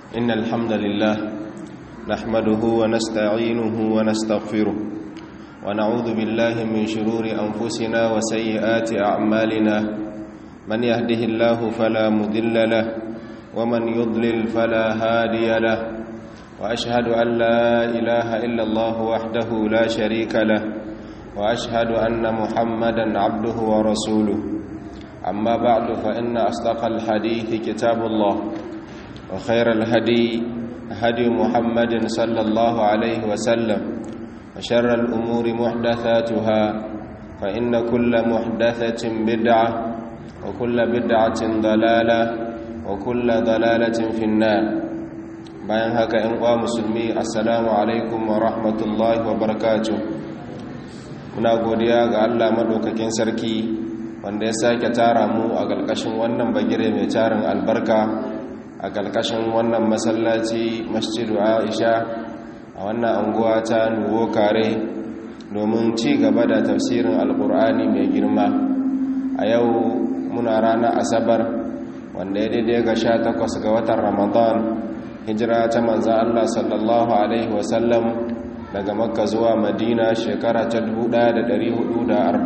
إن الحمد لله نحمده ونستعينه ونستغفره ونعوذ بالله من شرور أنفسنا وسيئات أعمالنا من يهده الله فلا مذل له ومن يضلل فلا هادي له وأشهد أن لا إله إلا الله وحده لا شريك له وأشهد أن محمدا عبده ورسوله أما بعد فإن أصدق الحديث كتاب الله وخير الهدي هدي محمد صلى الله عليه وسلم وشر الأمور محدثاتها فإن كل محدثة بدعة وكل بدعة ضلالة وكل ضلالة في النار bayan haka ‘yan uwa musulmi assalamu alaikum wa rahmatullahi wa barakatuh muna godiya ga Allah maɗaukakin sarki wanda ya sake tara mu a ƙarƙashin wannan bagire mai tarin albarka a ƙarƙashin wannan masallaci masjidu aisha a wannan anguwa ta nuwo kare domin ci gaba da tafsirin alƙur'ani mai girma a yau muna rana asabar wanda ya daidai ga sha takwas ga watan ramadan hijira ta manzan allah sallallahu alaihi wasallam daga makka zuwa madina shekara ta 1447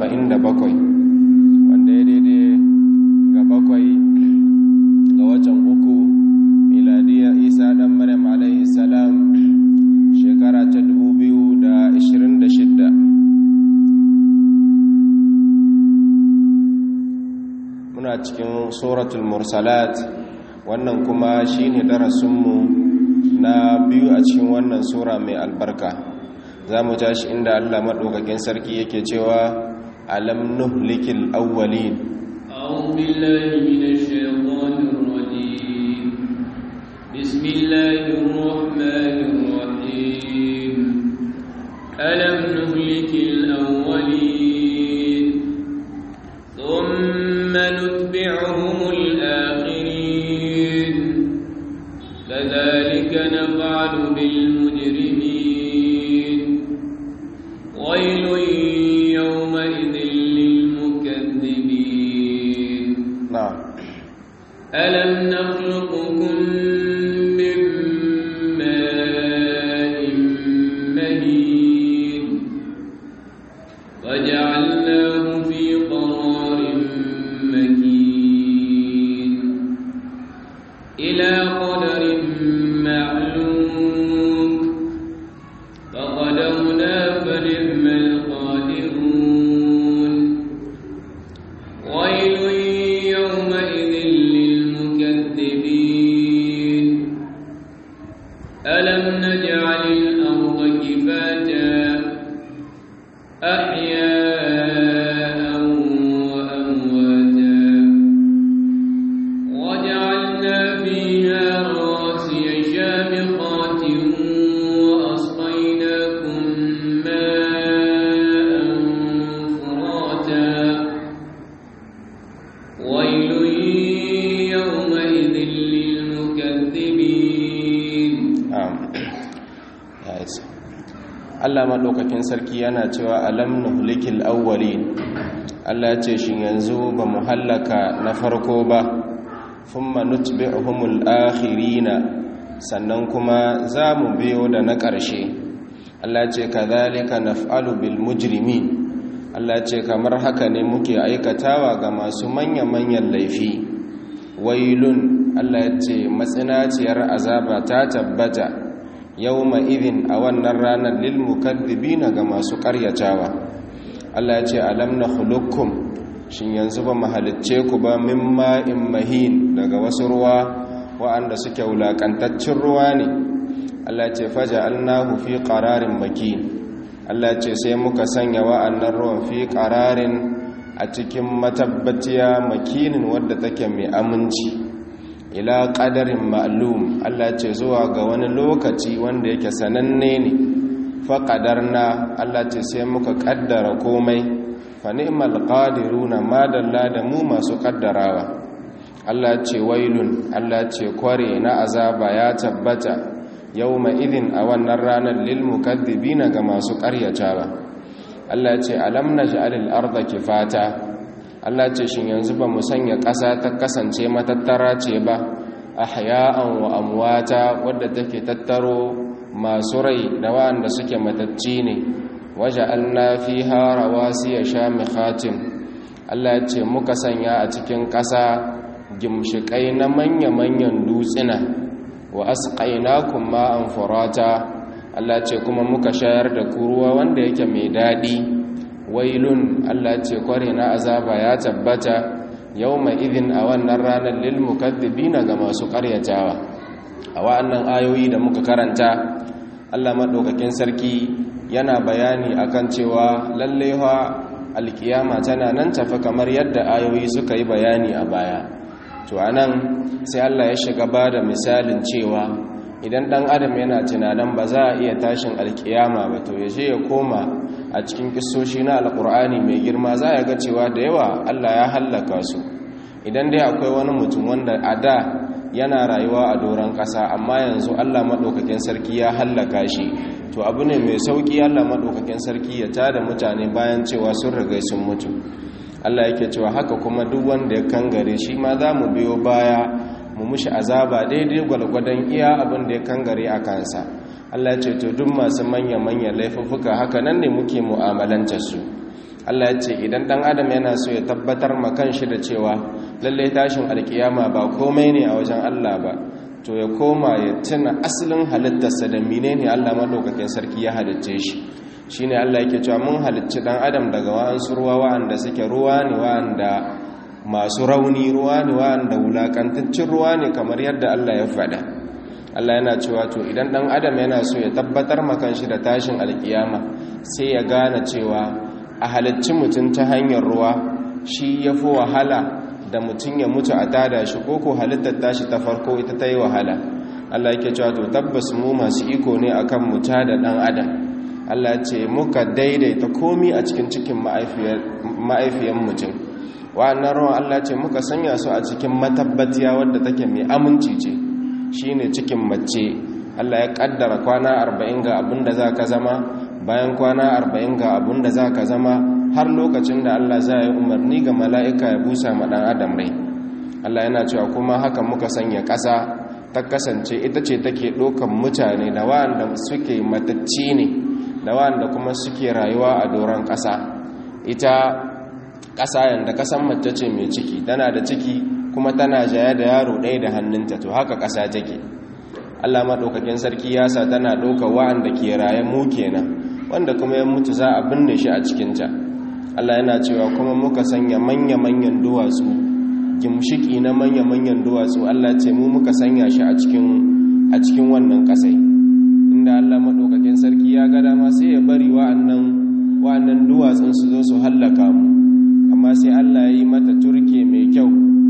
wanda ya daidai ga bakwai ga watan uku miladiya isa dan maryam alaihi salam shekara ta 2026 muna cikin suratul mursalat wannan kuma shine darasinmu na biyu a cikin wannan sura mai albarka za mu tashi inda allah maɗaukakin sarki yake cewa alam nuhlikil awwalin أعوذ بالله من الشيطان الرجيم بسم الله الرحمن الرحيم ألم نهلك الأولين ثم نتبعهم الآخرين كذلك نفعل بالمجرمين ويل يومئذ للمكذبين نعم ألم نخلقكم من ماء مهين وجعلناه في قرار مكين إلى قدر معلوم فقدرنا فنعم القادرون ويل يومئذ للمكذبين ألم نجعل الأرض كفاتا أحياء وأمواتا وجعلنا فيها رواسي شامخات وأسقيناكم ماء فراتا ويل يومئذ للمكذبين na'am ya isa Allah maɗaukakin sarki yana cewa alam nuhlikil awwalin Allah ya ce shin yanzu ba mu hallaka na farko ba thumma nutbi'uhumul akhirina sannan kuma za mu biyo da na ƙarshe Allah ya ce kadhalika naf'alu bil mujrimin Allah ya ce kamar haka ne muke aikatawa ga masu manya-manyan laifi wailun Allah ya ce matsinaciyar azaba ta tabbata yawma idhin a wannan ranar lil mukaththibina ga masu ƙaryatawa Allah ya ce alam nakhluqukum shin yanzu ba mu halicce ku ba min ma'in mahin daga wasu ruwa wa'anda suke wulakantaccen ruwa ne Allah ya ce faja'alnahu fi qararin makin Allah ya ce sai muka sanya wa'annan ruwan fi qararin a cikin matabbaciya makinin wadda take mai aminci ila ƙadarin ma'lum Allah ce zuwa ga wani lokaci wanda yake sananne ne faƙadarna Allah ce sai muka ƙaddara komai fa ni'mal qadiruna madalla da mu masu ƙaddarawa Allah ce wailun Allah ce kware na azaba ya tabbata yawma idin a wannan ranar lil mukaththibina ga masu ƙaryatawa Allah ce alam naj'alil arda kifata Allah ce shin yanzu ba mu sanya ƙasa ta kasance matattara ce ba ahya'an wa amwata wadda take tattaro masu rai da wa'anda suke matacci ne waja'alna fiha rawasiya shamikhatin Allah ya ce muka sanya a cikin ƙasa gimshikai na manya-manyan dutsina wa asqainakum ma'an furata Allah ce kuma muka shayar da ku ruwa wanda yake mai daɗi wailun Allah ce kware na azaba ya tabbata yawma idhin a wannan ranar lil mukaththibina ga masu ƙaryatawa a wa'annan ayoyi da muka karanta Allah madaukakin sarki yana bayani akan cewa lalle fa alkiyama tana nan tafi kamar yadda ayoyi suka yi bayani a baya to anan sai Allah ya shiga ba da misalin cewa idan dan adam yana tunanin ba za a iya tashin alkiyama ba to ya je ya koma a cikin kissoshi na alkur'ani mai girma za ya ga cewa da yawa Allah ya hallaka su idan dai akwai wani mutum wanda a da yana rayuwa a doron ƙasa amma yanzu Allah maɗaukakin sarki ya hallaka shi to abu ne mai sauƙi Allah maɗaukakin sarki ya tada mutane bayan cewa sun riga sun mutu Allah yake cewa haka kuma duk wanda ya kangare shi ma za mu biyo baya mu mushi azaba daidai gwalgwadon iya abin da ya kangare a kansa Allah ya ce to duk masu manya-manya laifuffuka haka nan ne muke mu'amalanta su Allah ya ce idan dan adam yana so ya tabbatar ma kanshi da cewa lalle tashin alkiyama ba komai ne a wajen Allah ba to ya koma ya tuna asalin halittarsa da menene Allah madaukakin sarki ya halicce shi shine Allah yake cewa mun halicci dan adam daga wa'ansu ruwa wa'anda suke ruwa ne wa'anda masu rauni ruwa ne wa'anda wulakantaccen ruwa ne kamar yadda Allah ya faɗa Allah yana cewa to idan dan adam yana so ya tabbatar ma kanshi da tashin alkiyama sai ya gane cewa a halicci mutum ta hanyar ruwa shi ya fi wahala da mutum ya mutu a tada shi ko ko halittar tashi ta farko ita ta yi wahala Allah yake cewa to tabbas mu masu iko ne akan mu da dan adam Allah ya ce muka daidaita komi a cikin cikin ma'aifiyar mutum wa'annan ruwan Allah ce muka sanya su a cikin matabbatiya wadda take mai aminci ce shine cikin mace Allah ya kaddara kwana arba'in ga abin da za ka zama bayan kwana arba'in ga abin da za ka zama har lokacin da Allah za yi umarni ga mala'ika ya busa ma ɗan adam rai Allah yana cewa kuma haka muka sanya ƙasa ta kasance ita ce take ɗaukan mutane da wa'anda suke matacci ne da wa'anda kuma suke rayuwa a doron ƙasa ita ƙasa yanda ƙasan mace ce mai ciki tana da ciki kuma tana jaya da yaro ɗaya da hannunta to haka ƙasa take Allah maɗaukakin sarki ya sa tana ɗaukar wa'anda ke raye mu kenan wanda kuma ya mutu za a binne shi a cikinta Allah yana cewa kuma muka sanya manya-manyan duwatsu gimshiki na manya-manyan duwatsu Allah ce mu muka sanya shi a cikin a cikin wannan ƙasai inda Allah maɗaukakin sarki ya ga dama sai ya bari wa'annan wa'annan duwatsun su zo su hallaka mu amma sai Allah ya yi mata turke mai kyau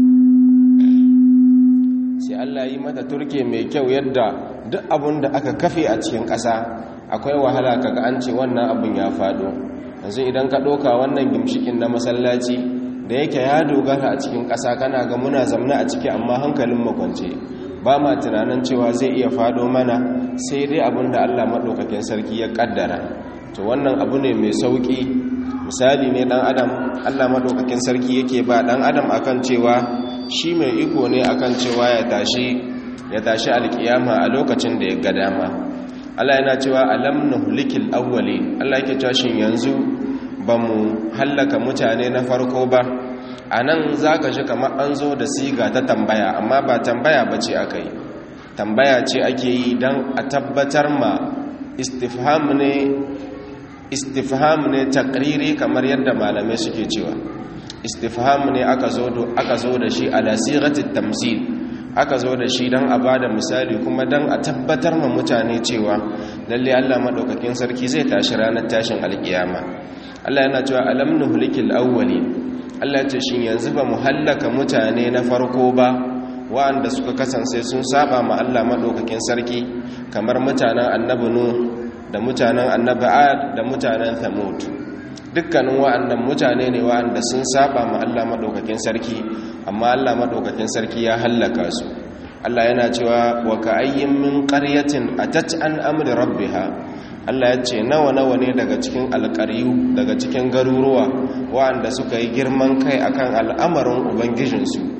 sai Allah yi mata turke mai kyau yadda duk abun da aka kafe a cikin ƙasa akwai wahala kaga an ce wannan abun ya faɗo yanzu idan ka ɗauka wannan gimshikin na masallaci da yake ya dogara a cikin ƙasa kana ga muna zamna a ciki amma hankalin makwance ba ma tunanin cewa zai iya faɗo mana sai dai abun da Allah maɗaukakin sarki ya ƙaddara to wannan abu ne mai sauƙi misali ne ɗan adam Allah maɗaukakin sarki yake ba ɗan adam akan cewa shi mai iko ne akan cewa ya tashi ya tashi alkiyama a lokacin da ya ga dama Allah yana cewa alam nuhlikil awwali Allah yake cewa shin yanzu bamu hallaka mutane na farko ba anan zaka ji kamar an zo da siga ta tambaya amma ba tambaya bace akai tambaya ce ake yi dan a tabbatar ma istifham ne istifham ne taqriri kamar yadda malamai suke cewa istifham ne aka zo aka zo da shi ala sighatit tamsil aka zo da shi dan a bada misali kuma dan a tabbatar ma mutane cewa lalle Allah madaukakin sarki zai tashi ranar tashin alkiyama Allah yana cewa alam nuhlikil awwalin Allah ya ce shin yanzu ba mu hallaka mutane na farko ba wa'anda suka kasance sun saba ma Allah madaukakin sarki kamar mutanen annabi nuh da mutanen annabi ad da mutanen thamud dukkanin wa'annan mutane ne wa'anda sun saba ma Allah madaukakin sarki amma Allah madaukakin sarki ya hallaka su Allah yana cewa wa ka'ayyin min qaryatin atat an amri rabbiha Allah ya ce nawa nawa ne daga cikin alƙaryu daga cikin garuruwa wa'anda suka yi girman kai akan al'amarin ubangijinsu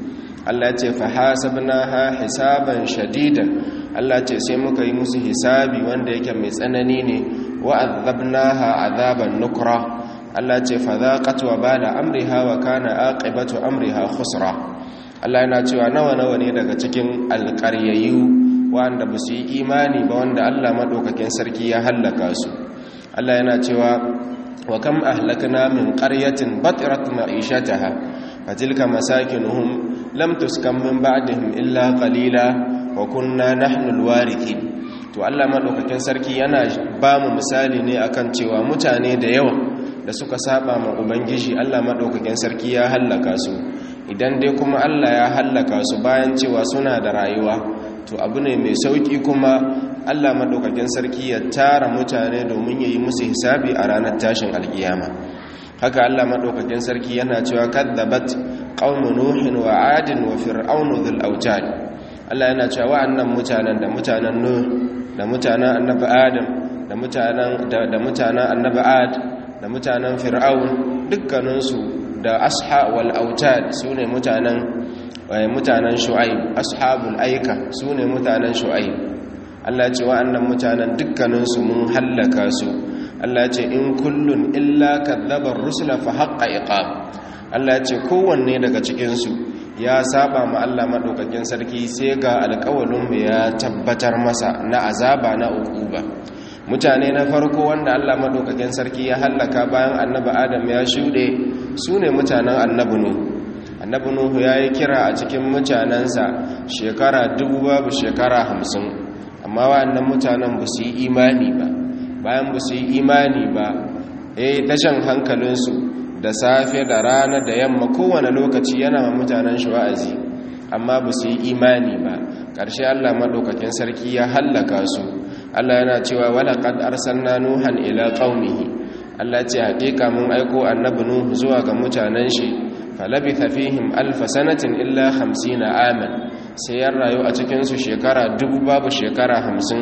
Allah ce fa hasabnaha hisaban shadidan Allah ce sai muka yi musu hisabi wanda yake mai tsanani ne wa azabnaha azaban nukra Allah ce fa zaqat wa bala amriha wa kana aqibatu amriha khusra Allah yana cewa nawa nawa ne daga cikin alƙaryayu wanda ba su yi imani ba wanda Allah madaukakin sarki ya hallaka su Allah yana cewa wa kam ahlakna min qaryatin batirat ma'ishataha fatilka masakinuhum lam tuskan min ba'dihim illa qalila wa kunna nahnu alwarithin to Allah madaukakin sarki yana ba mu misali ne akan cewa mutane da yawa da suka saba ma ubangiji Allah madaukakin sarki ya hallaka su idan dai kuma Allah ya hallaka su bayan cewa suna da rayuwa to abu ne mai sauki kuma Allah madaukakin sarki ya tara mutane domin yayi musu hisabi a ranar tashin alkiyama haka Allah madaukakin sarki yana cewa kadzabat qaumu nuhin wa adin wa fir'aunu dhul autad Allah yana cewa wa'annan mutanen da mutanen nuh da mutanen annabi adam da mutanen da mutanen annabi ad da mutanen fir'aun dukkaninsu da asha wal autad sune mutanen mutanen shu'aib ashabul aika sune mutanen shu'aib Allah ce wa'annan mutanen dukkaninsu mun hallaka su Allah ce in kullun illa kadzabar rusula fa haqqa iqab Allah ce kowanne daga cikin su ya saba ma Allah madaukakin sarki sai ga alƙawalin mu ya tabbatar masa na azaba na ukuba mutane na farko wanda Allah madaukakin sarki ya hallaka bayan annabi Adam ya shude sune mutanen annabi Nuh annabi Nuh yayi kira a cikin mutanansa shekara dubu babu shekara hamsin amma wa'annan mutanen ba su yi imani ba bayan ba su yi imani ba eh tashan hankalinsu da safe da rana da yamma kowane lokaci yana ma mutanen shi wa'azi amma ba su yi imani ba ƙarshe Allah maɗaukakin sarki ya hallaka su Allah yana cewa walaƙad arsalna nuhan ila qaumihi Allah ce haƙiƙa mun aiko annabi nuhu zuwa ga mutanen shi falabitha fihim alf sanatin illa 50 aman sai ya rayu a cikin su shekara dubu babu shekara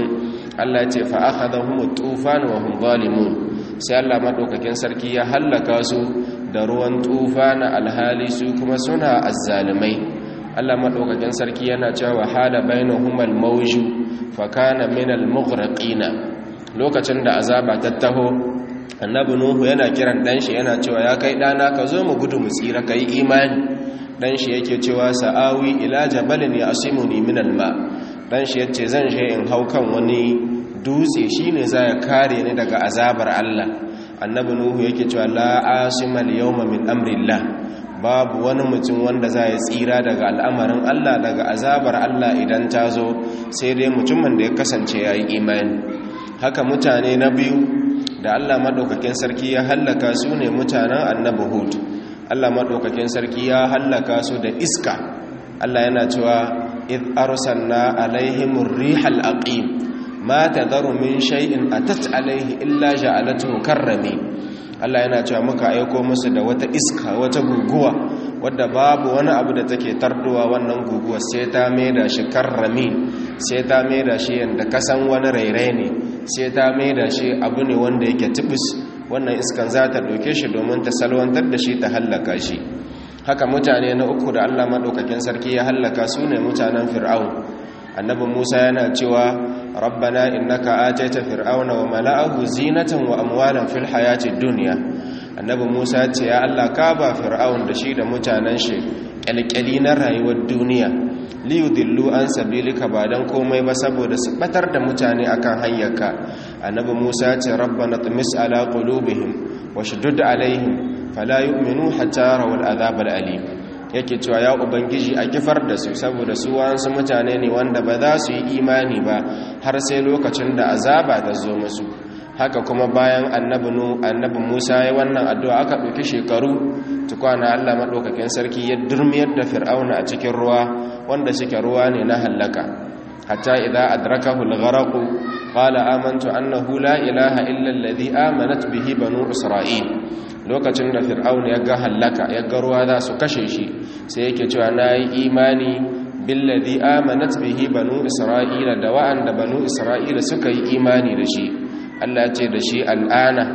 50 Allah ce fa akhadhahum tufan wa hum zalimun sai Allah madaukakin sarki ya hallaka su da ruwan tufana alhali su kuma suna azzalimai Allah madaukakin sarki yana cewa hala bainahumal mawju fa kana minal mughraqina lokacin da azaba ta taho annabi nuhu yana kiran dan shi yana cewa ya kai dana ka zo mu gudu mu tsira kai imani dan shi yake cewa sa'awi ila jabalin yasimuni minal ma dan shi yace zan je in hau kan wani dutse shine za ya kare ni daga azabar Allah annabi nuhu yake cewa la asimal yawma min amrillah babu wani mutum wanda za ya tsira daga al'amarin Allah daga azabar Allah idan ta zo sai dai mutumin da ya kasance ya yi imani haka mutane na biyu da Allah maɗaukakin sarki ya hallaka su ne mutanen annabi hud Allah maɗaukakin sarki ya hallaka su da iska Allah yana cewa id arsalna alaihimur rihal aqim ma tadharu min shay'in atat alaihi illa ja'alatuhu karrami Allah yana cewa muka aiko musu da wata iska wata guguwa wadda babu wani abu da take tarduwa wannan guguwa sai ta maida shi karrami sai ta maida shi yanda kasan wani rairai ne sai ta maida shi abu ne wanda yake tibis wannan iskan za ta ɗauke shi domin ta salwantar da shi ta hallaka shi haka mutane na uku da Allah maɗaukakin sarki ya hallaka su ne mutanen fir'aun annabi musa yana cewa rabbana innaka ataita fir'auna wa mala'ahu zinatan wa amwalan fil hayati dunya annabi musa ce ya Allah ka ba fir'aun da shi da mutanen shi kyalkyali na rayuwar duniya liyudillu an sabilika ba dan komai ba saboda su batar da mutane akan hanyarka annabi musa ce rabbana tumis ala qulubihim washdud alaihim fala yu'minu hatta yarawul azab alim yake cewa ya ubangiji a kifar da su saboda su wasu mutane ne wanda ba za su yi imani ba har sai lokacin da azaba ta zo musu haka kuma bayan annabi nu annabi Musa ya wannan addu'a aka ɗauki shekaru tukwana Allah madaukakin sarki ya durmiyar da fir'auna a cikin ruwa wanda suke ruwa ne na halaka hatta idza adrakahu al-gharq qala amantu annahu la ilaha illa alladhi amanat bihi banu isra'il lokacin da fir'auna ya ga halaka ya ga ruwa za su kashe shi sai yake cewa nayi imani billadhi amanat bihi banu isra'ila da wa'anda banu isra'ila suka yi imani da shi Allah ce da shi al'ana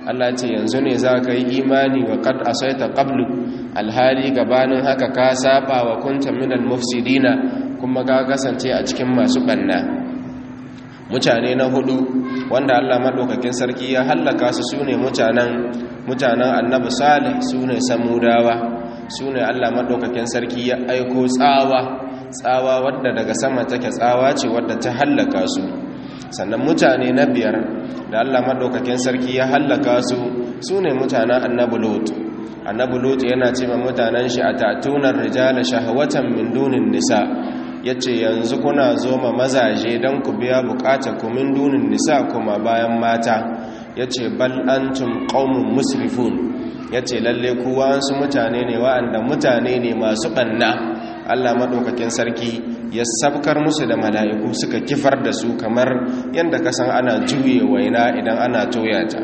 Allah ce yanzu ne za ka yi imani wa qad asaita qablu alhali gabanin haka ka saba wa kunta minal mufsidina kuma ka kasance a cikin masu banna mutane na hudu wanda Allah madaukakin sarki ya hallaka su sune mutanen mutanen annabi salih sune samudawa sune Allah madaukakin sarki ya aiko tsawa tsawa wadda daga sama take tsawa ce wadda ta hallaka su sannan mutane na biyar da Allah madaukakin sarki ya hallaka su sune mutanen annabi lut annabi lut yana ce ma mutanen shi atatunar rijala shahwatan min dunin nisa yace yanzu kuna zo ma mazaje dan ku biya bukatar ku min dunin nisa kuma bayan mata yace bal antum qaumun musrifun yace lalle ku wasu mutane ne wa'anda mutane ne masu banna Allah madaukakin sarki ya sabkar musu da mala'iku suka kifar da su kamar yadda kasan ana juye waina idan ana toyata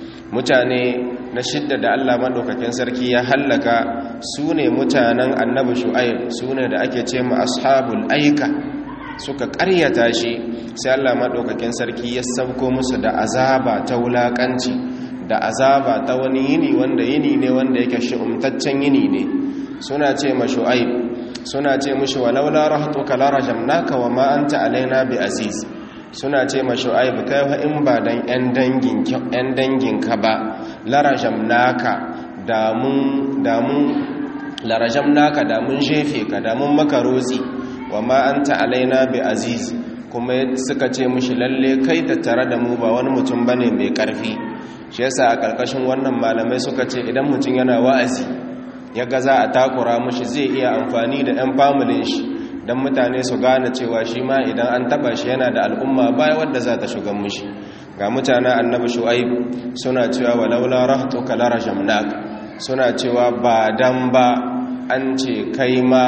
mutane na shidda da Allah maɗaukakin sarki ya hallaka su ne mutanen annabi shu'aib su ne da ake ce ma ashabul aika suka ƙaryata shi sai Allah maɗaukakin sarki ya sabko musu da azaba ta wulaƙanci da azaba ta wani yini wanda yini ne wanda yake shi'umtaccen yini ne suna ce ma shu'aib suna ce mushi walaula rahatuka la rajamnaka wa ma anta alaina bi aziz suna ce ma shu'aib kai fa in ba dan yan dangin yan dangin ka ba la rajamnaka da mun da mun la rajamnaka da mun shefe ka da mun maka rozi wa ma anta alaina bi aziz kuma suka ce mushi lalle kai tattare da mu ba wani mutum bane mai karfi shi yasa a karkashin wannan malamai suka ce idan mutum yana wa'azi ya ga za a takura mushi zai iya amfani da 'yan familin shi don mutane su gane cewa shi ma idan an taba shi yana da al'umma baya wadda za ta shugan mushi ga mutanen annabi shu'aib suna cewa walaula rahtuka la rajamnak suna cewa ba dan ba an ce kai ma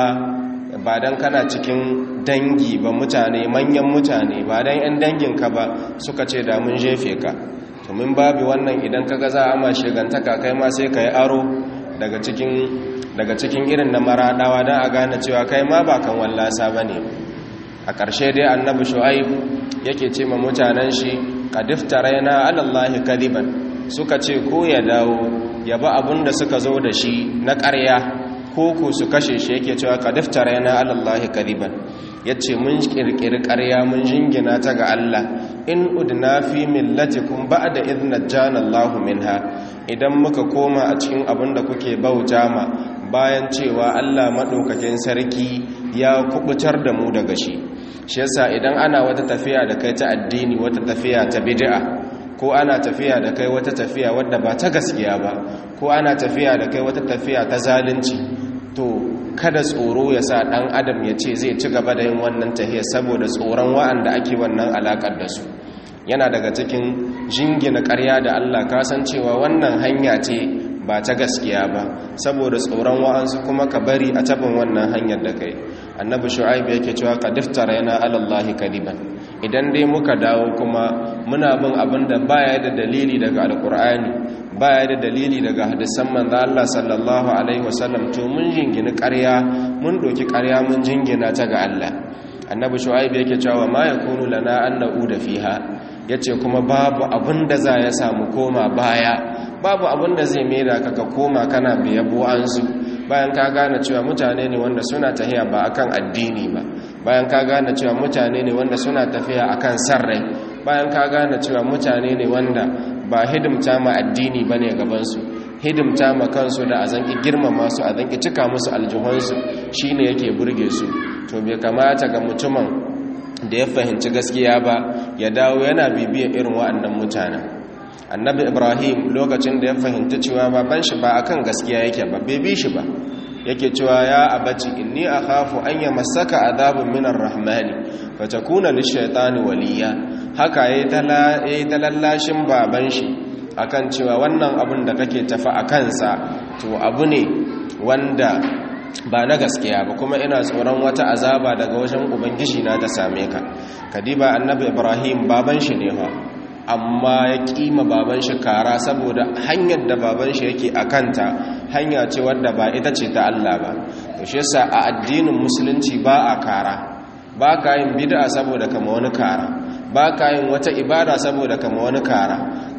ba dan kana cikin dangi ba mutane manyan mutane ba dan 'yan danginka ba suka ce da mun jefe ka to min babu wannan idan kaga za a ma shigantaka kai ma sai ka yi aro daga cikin daga cikin irin na maradawa don a gane cewa kai ma ba kan wallasa ba ne a ƙarshe dai annabi shu'aib yake ce ma mutanen shi kadifta raina alallahi kadiban suka ce ko ya dawo ya ba abun da suka zo da shi na ƙarya ko ku su kashe shi yake cewa kadifta raina alallahi kadiban ya ce mun ƙirƙiri ƙarya mun jingina ta ga Allah in udna fi millatikum ba'da idh najjana Allahu minha idan muka koma a cikin abin da kuke bauta ma bayan cewa Allah madaukakin sarki ya kubutar da mu daga shi shi yasa idan ana wata tafiya da kai ta addini wata tafiya ta bid'a ko ana tafiya da kai wata tafiya wadda ba ta gaskiya ba ko ana tafiya da kai wata tafiya ta zalunci to kada tsoro ya sa ɗan adam ya ce zai ci gaba da yin wannan tahiyar saboda tsoron wa'anda ake wannan alaƙar da su yana daga cikin jingina ƙarya da Allah kasancewa wannan hanya ce ba ta gaskiya ba saboda tsoron wa'ansu kuma ka bari a tabin wannan hanyar da kai annabi shu'aib yake cewa ka diftara yana alallahi kadiban idan dai muka dawo kuma muna bin abin da baya da dalili daga alkur'ani baya da dalili daga hadisan manzo Allah sallallahu alaihi wasallam to mun jingina ƙarya mun doki ƙarya mun jingina ta ga Allah annabi shu'aib yake cewa ma yakunu lana an na'uda fiha yace kuma babu abin da za ya samu koma baya babu abin da zai mera ka ka koma kana biyabo ansu bayan ka gane cewa mutane ne wanda suna tafiya ba akan addini ba bayan ka gane cewa mutane ne wanda suna tafiya akan sarrai bayan ka gane cewa mutane ne wanda ba hidimta ma addini ba ne gabansu hidimta ma kansu da a zanki girmama su a zanki cika musu aljihunsu shi ne yake burge su to bai kamata ga mutumin da ya fahimci gaskiya ba ya dawo yana bibiyar irin wa'annan mutanen annabi ibrahim lokacin da ya fahimci cewa baban shi ba akan gaskiya yake ba bai bi shi ba yake cewa ya abaci inni akhafu an yamassaka adhabun minar rahmani fatakuna lishaytani waliya haka yayi talallashin baban shi akan cewa wannan abun da kake tafi a kansa to abu ne wanda ba na gaskiya ba kuma ina tsoron wata azaba daga wajen ubangiji na ta same ka kadiba annabi ibrahim baban shi ne fa amma ya kima baban shi kara saboda hanyar da baban shi yake a kanta hanya ce wadda ba ita ce ta Allah ba to shi yasa a addinin musulunci ba a kara ba ka yin bid'a saboda kama wani kara ba ka yin wata ibada saboda kama wani kara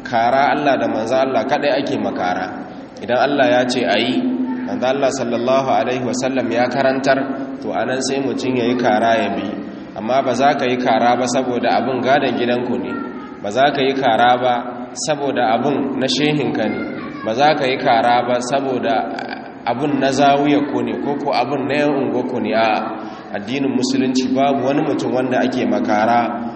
kara Allah da manzo Allah kadai ake makara idan Allah ya ce ayi manzo Allah sallallahu alaihi wasallam ya karantar to anan sai mutun yayi kara ya bi amma ba za ka yi kara ba saboda abin gadon gidanku ne ba za ka yi kara ba saboda abin na shehinka ne ba za ka yi kara ba saboda abin na zawiyarku ne ko ko abin na yan ungoku ne a addinin musulunci babu wani mutum wanda ake makara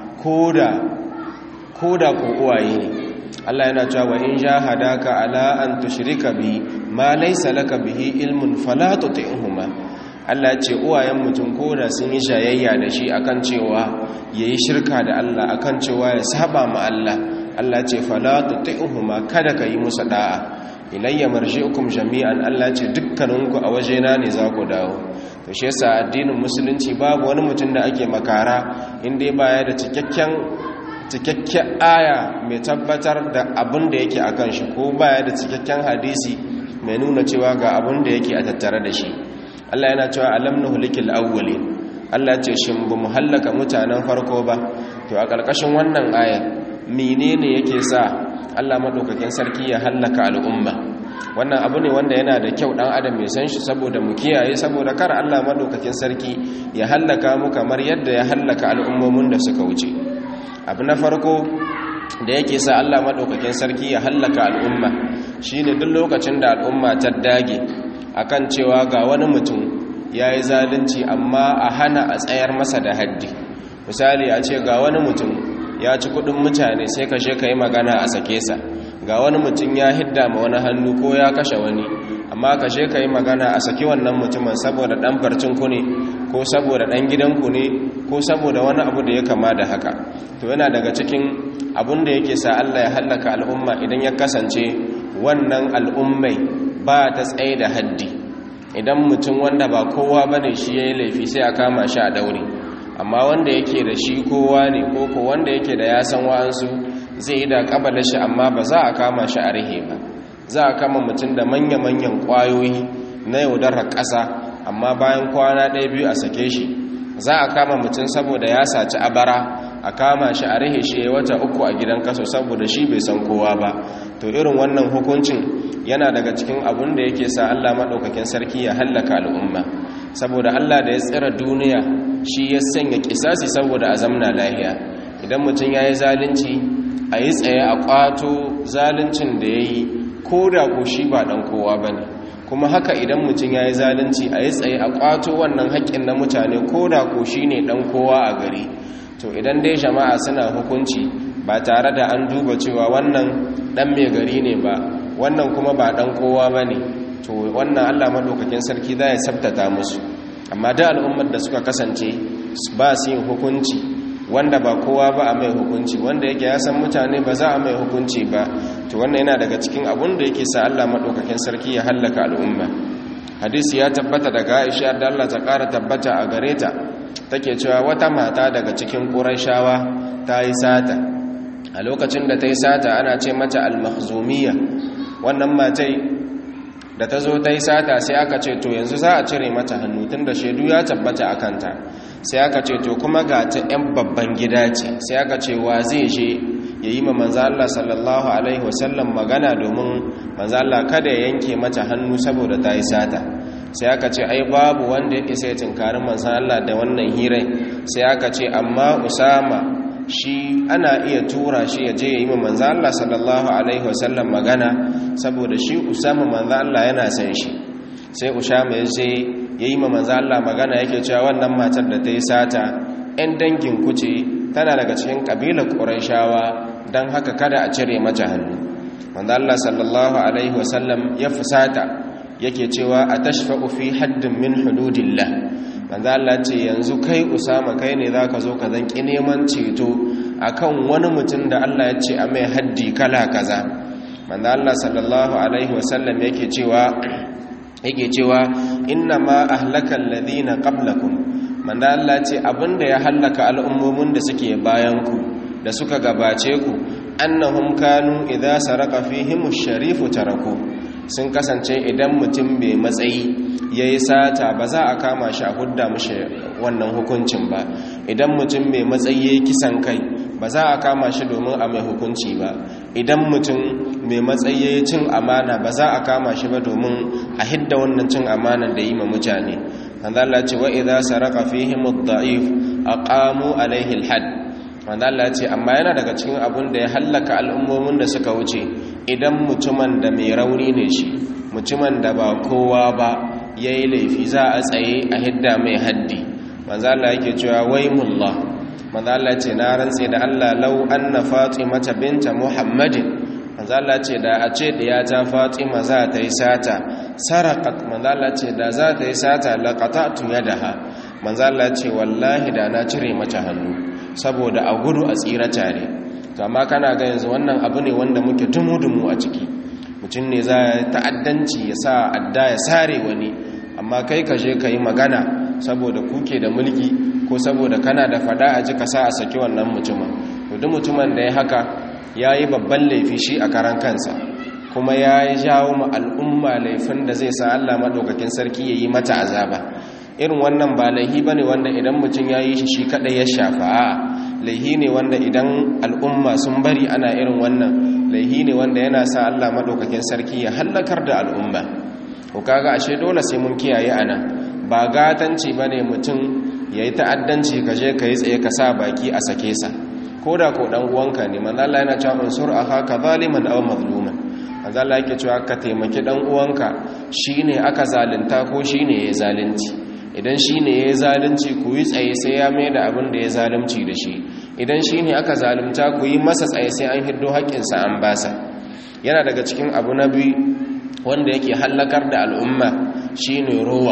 ko da ko uwaye ne Allah yana cewa wa in jahadaka ala an tushrika bi ma laysa laka bihi ilmun fala tuti'huma Allah ce uwayen mutum koda sun yi shayayya da shi akan cewa yayi shirka da Allah akan cewa ya saba ma Allah Allah ce fala tuti'huma kada ka yi musu da'a ilayya marji'ukum jami'an Allah ce dukkaninku a wajena ne za ku dawo to shi yasa addinin musulunci babu wani mutum da ake makara inda baya da cikakken cikakken aya mai tabbatar da abin da yake akan shi ko baya da cikakken hadisi mai nuna cewa ga abin da yake a tattare da shi Allah yana cewa alam nuhlikil awwalin Allah ce shin bu muhallaka mutanen farko ba to a ƙarƙashin wannan aya menene yake sa Allah madaukakin sarki ya hallaka al'umma wannan abu ne wanda yana da kyau dan adam ya san shi saboda mu kiyaye saboda kar Allah madaukakin sarki ya hallaka mu kamar yadda ya hallaka al'ummomin da suka wuce abu na farko da yake sa Allah madaukakin sarki ya hallaka al'umma shine duk lokacin da al'umma ta dage akan cewa ga wani mutum yayi zalunci amma a hana a tsayar masa da haddi misali a ce ga wani mutum ya ci kudin mutane sai ka je ka yi magana a sake sa ga wani mutum ya hidda ma wani hannu ko ya kashe wani amma ka je ka yi magana a saki wannan mutumin saboda dan barcin ku ne ko saboda dan gidanku ne ko saboda wani abu da ya kama da haka to yana daga cikin abun da yake sa Allah ya hallaka al'umma idan ya kasance wannan al'ummai ba ta tsaye da haddi idan mutum wanda ba kowa bane shi yayi laifi sai a kama shi a daure amma wanda yake da shi kowa ne ko ko wanda yake da ya san wa'ansu zai yi da kabala shi amma ba za a kama shi a rihe ba za a kama mutum da manya-manyan kwayoyi na yaudarar ƙasa amma bayan kwana ɗaya biyu a sake shi za a kama mutum saboda ya saci abara a kama shi a rihe shi ya wata uku a gidan kaso saboda shi bai san kowa ba to irin wannan hukuncin yana daga cikin abun da yake sa allah maɗaukakin sarki ya hallaka al'umma saboda allah da ya tsira duniya shi ya sanya kisasi saboda a zamna lahiya idan mutum ya yi zalunci a yi tsaye a kwato zaluncin da ya yi ko da ko shi ba ɗan kowa ba ne kuma haka idan mutum ya yi zalunci a yi tsaye a kwato wannan haƙƙin na mutane ko da ko shi ne ɗan kowa a gari to idan dai jama'a suna hukunci ba tare da an duba cewa wannan ɗan mai gari ne ba wannan kuma ba ɗan kowa ba ne to wannan allah maɗaukakin sarki za ya sabtata musu amma da al'ummar da suka kasance ba su yin hukunci wanda ba kowa ba a mai hukunci wanda yake ya san mutane ba za a mai hukunci ba to wannan yana daga cikin abun da yake sa Allah madaukakin sarki ya hallaka al'umma hadisi ya tabbata daga Aisha da Allah ta ƙara tabbata a gare ta take cewa wata mata daga cikin Qurayshawa ta yi sata a lokacin da ta yi sata ana ce mata al-makhzumiyya wannan matai da ta zo ta yi sata sai aka ce to yanzu za a cire mata hannu tun da shaidu ya tabbata a kanta sai aka ce to kuma ga ta 'yan babban gida ce sai aka ce wa zai je ya yi ma manza Allah sallallahu Alaihi wasallam magana domin manza Allah kada ya yanke mata hannu saboda ta yi sata sai aka ce ai babu wanda ya isa ya tinkarin manza Allah da wannan hirai sai aka ce amma usama shi ana iya tura shi ya je ya yi ma manza Allah sallallahu Alaihi wasallam magana saboda shi usama manza Allah yana san shi sai usama ya je ya yi ma manza Allah magana yake cewa wannan matar da ta yi sata 'yan dangin kuce tana daga cikin ƙabilar ƙuraishawa don haka kada a cire mata hannu manzo Allah sallallahu alaihi wasallam ya fusata yake cewa a tashfa'u fi haddin min hududillah manzo Allah ce yanzu kai Usama kai ne zaka zo ka zanki neman ceto akan wani mutum da Allah ya ce a mai haddi kala kaza manzo Allah sallallahu alaihi wasallam yake cewa yake cewa inna ma ahlaka alladhina qablakum manzo Allah ce abinda ya hallaka al'ummomin da suke bayan ku da suka gabace ku annahum kanu idza saraka fihim ash-sharifu taraku sun kasance idan mutum bai matsayi yayi sata ba za a kama shi a hudda mishi wannan hukuncin ba idan mutum mai matsayi yayi kisan kai ba za a kama shi domin a mai hukunci ba idan mutum mai matsayi cin amana ba za a kama shi ba domin a hidda wannan cin amanan da yi ma mutane wanda Allah ce wa idza saraka fihim ad-da'if aqamu alaihi al-hadd wanda Allah ce amma yana daga cikin abun da ya hallaka al'ummomin da suka wuce idan mutumin da mai rauni ne shi mutumin da ba kowa ba yayi laifi za a tsaye a hidda mai haddi manzo Allah yake cewa waymullah manzo Allah ce na rantse da Allah law anna fatimata binta muhammadin manzo Allah ce da a ce da ta fatima za ta yi sata sarakat manzo Allah ce da za ta yi sata laqata'tu yadaha manzo Allah ce wallahi da na cire mata hannu saboda a gudu a tsira tare to amma kana ga yanzu wannan abu ne wanda muke dumu-dumu a ciki mutum ne za ya ta'addanci ya sa adda ya sare wani amma kai ka je ka yi magana saboda kuke da mulki ko saboda kana da fada a ji ka sa a saki wannan mutumin duk mutumin da ya haka ya yi babban laifi shi a karan kansa kuma ya yi jawo ma al'umma laifin da zai sa Allah maɗaukakin sarki ya yi mata azaba irin wannan ba laihi ba ne wanda idan mutum ya yi shi shi kaɗai ya shafa a laihi ne wanda idan al'umma sun bari ana irin wannan laihi ne wanda yana sa Allah maɗaukakin sarki ya hallakar da al'umma ko kaga ashe dole sai mun kiyaye ana ba gatanci ba ne mutum ya yi ta'addanci ka je ka yi tsaye ka sa baki a sake sa ko da ko ɗan uwanka ne manzo Allah yana cewa unsur haka zaliman aw mazluman manzo Allah yake cewa ka taimaki ɗan uwanka shine aka zalunta ko shine ya zalunci idan shi ne ya zalunci ku yi tsaye sai ya mai da abin da ya zalunci da shi idan shi ne aka zalunta ku yi masa tsaye sai an hiddo haƙƙinsa an basa yana daga cikin abu na biyu wanda yake hallakar da al'umma shi ne rowa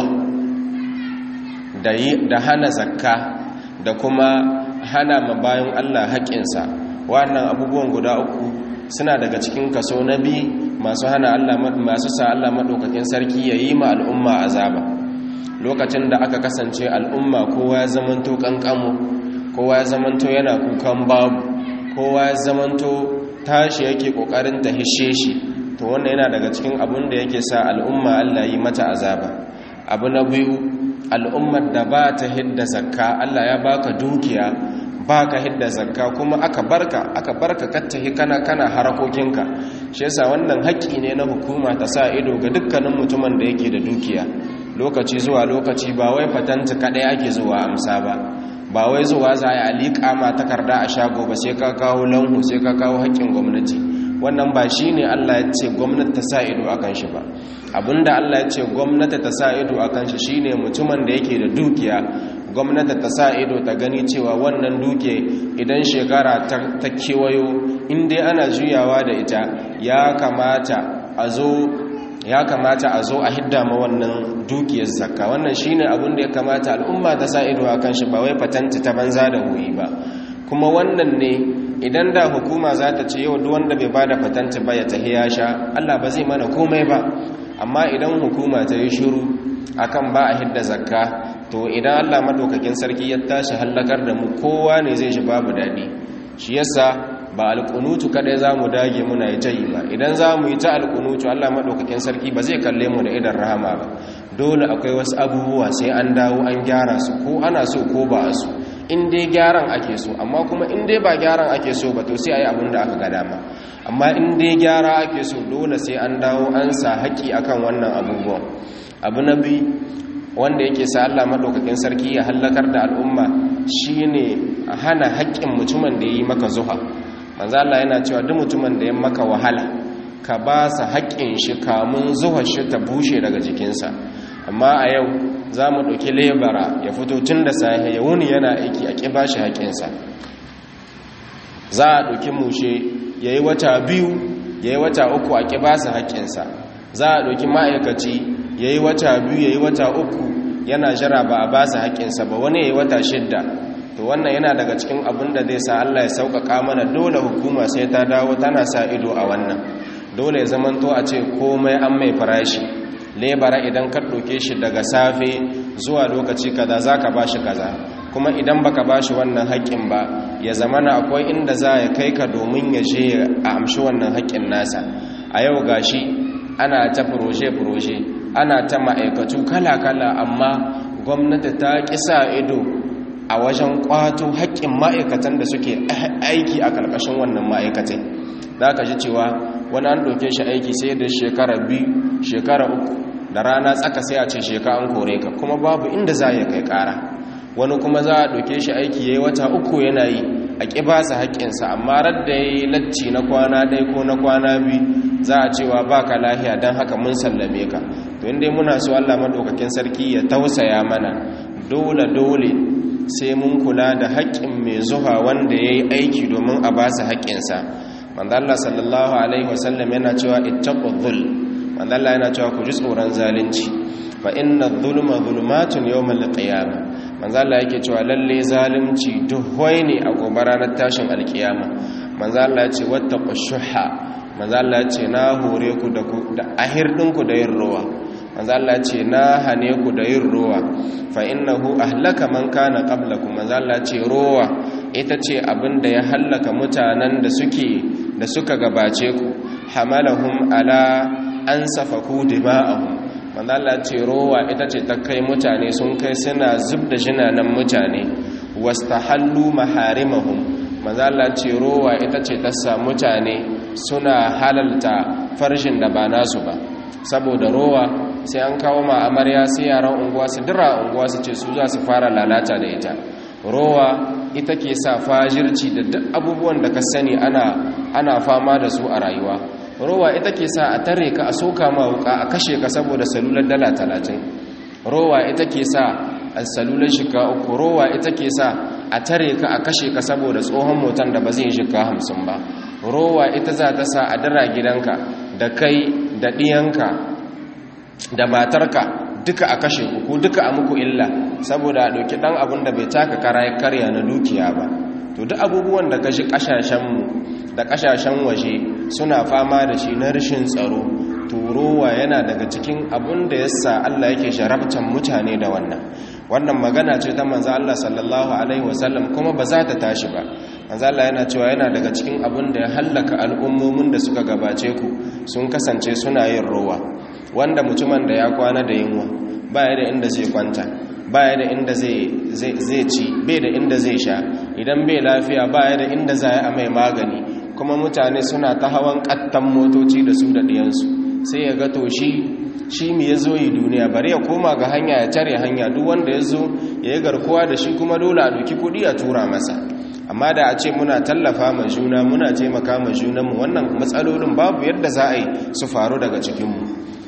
da hana zakka da kuma hana ma bayan allah haƙƙinsa wannan abubuwan guda uku suna daga cikin kaso na biyu masu hana allah masu sa allah maɗaukakin sarki ya yi ma al'umma azaba lokacin da aka kasance al'umma kowa ya zamanto kankamu kowa ya zamanto yana kukan babu kowa ya zamanto tashi yake kokarin ta hishe shi to wannan yana daga cikin abun da yake sa al'umma Allah yi mata azaba abu na biyu al'ummar da ba ta hidda zakka Allah ya baka dukiya baka hidda zakka kuma aka barka aka barka kattahi kana kana harakokinka shi yasa wannan haƙƙi ne na hukuma ta sa ido ga dukkanin mutumin da yake da dukiya lokaci zuwa lokaci ba wai fatanta kadai ake zuwa amsa ba ba wai zuwa za a liƙa ma takarda a shago ba sai ka kawo lanhu sai ka kawo haƙƙin gwamnati wannan ba shi ne Allah ya ce gwamnati ta sa ido akan shi ba abinda Allah ya ce gwamnati ta sa ido akan shi shine mutumin da yake da dukiya gwamnati ta sa ido ta gani cewa wannan duke idan shekara ta kewayo in dai ana juyawa da ita ya kamata a zo ya kamata a zo a hidda ma wannan dukiyar zakka wannan shine abin da ya kamata al'umma ta sa ido akan shi ba wai fatanta ta banza da huyi ba kuma wannan ne idan da hukuma za ta ce yau duk wanda bai bada fatanta ba ya tahi ya sha Allah ba zai mana komai ba amma idan hukuma ta yi shiru akan ba a hidda zakka to idan Allah madaukakin sarki ya tashi hallakar da mu kowa ne zai shi babu dadi shi yasa ba alƙunutu kadai za mu dage muna yi ta yi ba idan za mu yi ta alƙunutu allah maɗaukakin sarki ba zai kalle mu da idan rahama ba dole akwai wasu abubuwa sai an dawo an gyara su ko ana so ko ba a so in dai gyaran ake so amma kuma in dai ba gyaran ake so ba to sai a yi abin da aka ga dama amma in dai gyara ake so dole sai an dawo an sa haƙƙi akan wannan abubuwan abu na biyu wanda yake sa Allah madaukakin sarki ya hallakar da al'umma shine hana haƙƙin mutumin da yi maka zuha manzo Allah yana cewa duk mutumin da ya maka wahala ka ba sa haƙƙin shi kamun zuwa shi ta bushe daga jikinsa amma a yau za mu ɗauki lebara ya fito tun da safe ya wuni yana aiki a ƙi ba shi haƙƙinsa za a ɗauki mushe ya yi wata biyu ya yi wata uku a ƙi ba su haƙƙinsa za a ɗauki ma'aikaci ya yi wata biyu ya yi wata uku yana jira ba a ba su haƙƙinsa ba wani ya yi wata shidda to wannan yana daga cikin abin da zai sa Allah ya sauƙaƙa mana dole hukuma sai ta dawo tana sa ido a wannan dole ya zamanto a ce komai an mai farashi lebara idan ka ɗauke shi daga safe zuwa lokaci kaza za ka ba shi kaza kuma idan baka ba shi wannan haƙƙin ba ya zamana akwai inda za ya kai ka domin ya je a amshi wannan haƙƙin nasa a yau gashi ana ta furoje-furoje ana ta ma'aikatu kala-kala amma gwamnati ta ƙisa ido a wajen kwato haƙƙin ma'aikatan da suke aiki a ƙarƙashin wannan ma'aikatai za ka ji cewa wani an ɗauke shi aiki sai da shekara biyu shekara uku da rana tsaka sai a ce sheka an kore ka kuma babu inda za ya kai ƙara wani kuma za a ɗauke shi aiki ya yi wata uku yana yi a ƙi ba su haƙƙinsa amma radda ya yi lacci na kwana ɗaya ko na kwana biyu za a cewa ba ka lahiya don haka mun sallame ka to inda muna so allah maɗaukakin sarki ya tausaya mana dole dole sai mun kula da haƙƙin mai zuwa wanda ya yi aiki domin a ba su haƙƙinsa manzalla sallallahu alaihi wasallam yana cewa ittaqu dhul manzalla yana cewa ku ji tsoron zalunci fa inna dhulma dhulumatun yawmal qiyamah manzalla yake cewa lalle zalunci duhwai ne a gobe ranar tashin alkiyama manzalla ya ce wattaqu shuha manzalla ya ce na hore ku da da ahirdinku da yin ruwa manzalla ya ce na hane ku da yin ruwa fa innahu ahlaka man kana qablakum manzalla ya ce ruwa ita ce abin da ya hallaka mutanen da suke da suka gabace ku hamalahum ala an safaku dima'ahum manzo Allah ce rowa ita ce ta kai mutane sun kai suna zub da jinanan mutane wastahallu maharimahum manzo Allah ce rowa ita ce ta sa mutane suna halalta farshin da ba nasu ba saboda rowa sai an kawo ma amarya sai yaran unguwa su dira unguwa su ce su za su fara lalata da ita rowa ita ke sa fajirci da duk abubuwan da ka sani ana ana fama da su a rayuwa rowa ita ke sa a tare ka a soka ma wuka a kashe ka saboda salular dala talatin rowa ita ke sa a salular shika uku rowa ita ke sa a tare ka a kashe ka saboda tsohon motan da ba zai shika hamsin ba rowa ita za ta sa a dara gidanka da kai da ɗiyanka da matarka duka a kashe ku ko duka a muku illa saboda a ɗauki ɗan abin da bai taka kara ya karya na dukiya ba to duk abubuwan da kashi ƙasashenmu da ƙasashen waje suna fama da shi na rashin tsaro turowa yana daga cikin abin da yasa Allah yake sharabtan mutane da wannan wannan magana ce ta manzo Allah sallallahu alaihi wasallam kuma ba za ta tashi ba manzo Allah yana cewa yana daga cikin abin da ya hallaka al'ummomin da suka gabace ku sun kasance suna yin rowa wanda mutumin da ya kwana da yunwa baya da inda zai kwanta baya da inda zai ci bai da inda zai sha idan bai lafiya baya da inda za a mai magani kuma mutane suna ta hawan kattan motoci da su da ɗiyansu sai ya ga to shi shi mi ya zo yi duniya bari ya koma ga hanya ya tare hanya duk wanda ya zo ya yi garkuwa da shi kuma dole a doki kuɗi a tura masa amma da a ce muna tallafa ma juna muna taimaka ma junanmu wannan matsalolin babu yadda za a yi su faru daga cikinmu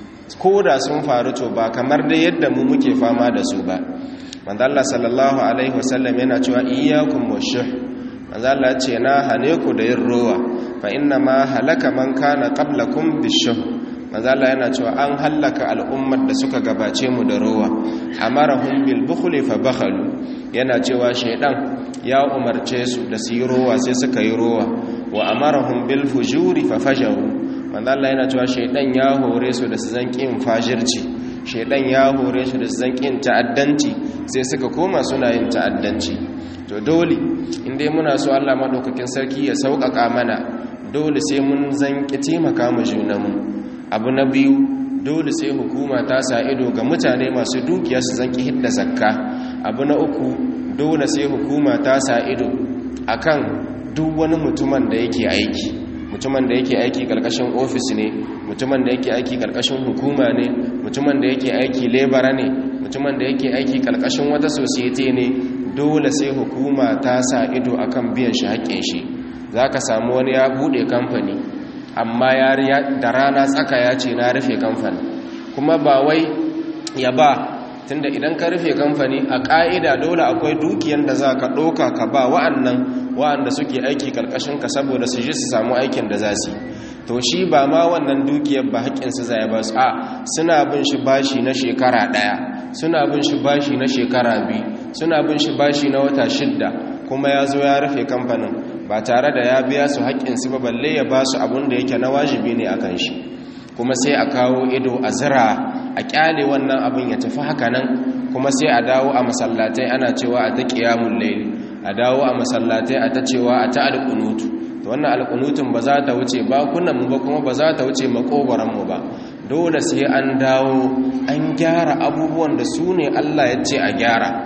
ko da sun faru to ba kamar da yadda mu muke fama da su ba manzo Allah sallallahu alaihi wasallam yana cewa iyyakum washuh manzo Allah ce na hane ku da yin rowa fa inna ma halaka man kana qablakum bishuh manzo Allah yana cewa an halaka al'ummar da suka gabace mu da rowa amarahum bil bukhli fa bakhalu yana cewa shaydan ya umarce su da su yi rowa sai suka yi rowa wa amarahum bil fujuri fa fajaru manzo Allah yana cewa shaydan ya hore su da su zankin fajirci shaydan ya hore su da su zankin ta'addanci sai suka koma suna yin ta'addanci to dole inda muna so Allah madaukakin sarki ya sauƙaƙa mana dole sai mun zanki taimaka mu junanmu abu na biyu dole sai hukuma ta sa ido ga mutane masu dukiya su zanki hidda zakka abu na uku dole sai hukuma ta sa ido akan duk wani mutumin da yake aiki mutumin da yake aiki karkashin ofis ne mutumin da yake aiki karkashin hukuma ne mutumin da yake aiki lebara ne mutumin da yake aiki karkashin wata society ne dole sai hukuma ta sa ido akan biyan shi haƙƙin shi zaka samu wani ya bude kamfani amma ya da rana tsaka ya ce na rufe kamfani kuma ba wai ya ba tunda idan ka rufe kamfani a ƙa'ida dole akwai dukiyar da za ka ɗauka ka ba wa'annan wa'anda suke aiki ƙarƙashin ka saboda su ji su samu aikin da za su to shi ba ma wannan dukiyar ba haƙƙinsu zai ba su a suna bin shi bashi na shekara ɗaya suna bin shi bashi na shekara biyu suna bin shi bashi na wata shidda kuma ya zo ya rufe kamfanin ba tare da ya biya su haƙƙinsu ba balle ya ba su abin da yake na wajibi ne a kan shi kuma sai a kawo ido a zira a kyale wannan abin ya tafi haka nan kuma sai a dawo a masallatai ana cewa a ta ƙiyamun laili a dawo a masallatai a ta cewa a ta alƙunutu to wannan alƙunutun ba za ta wuce bakunanmu ba kuma ba za ta wuce makogoranmu ba dole sai an dawo an gyara abubuwan da su ne allah ya ce a gyara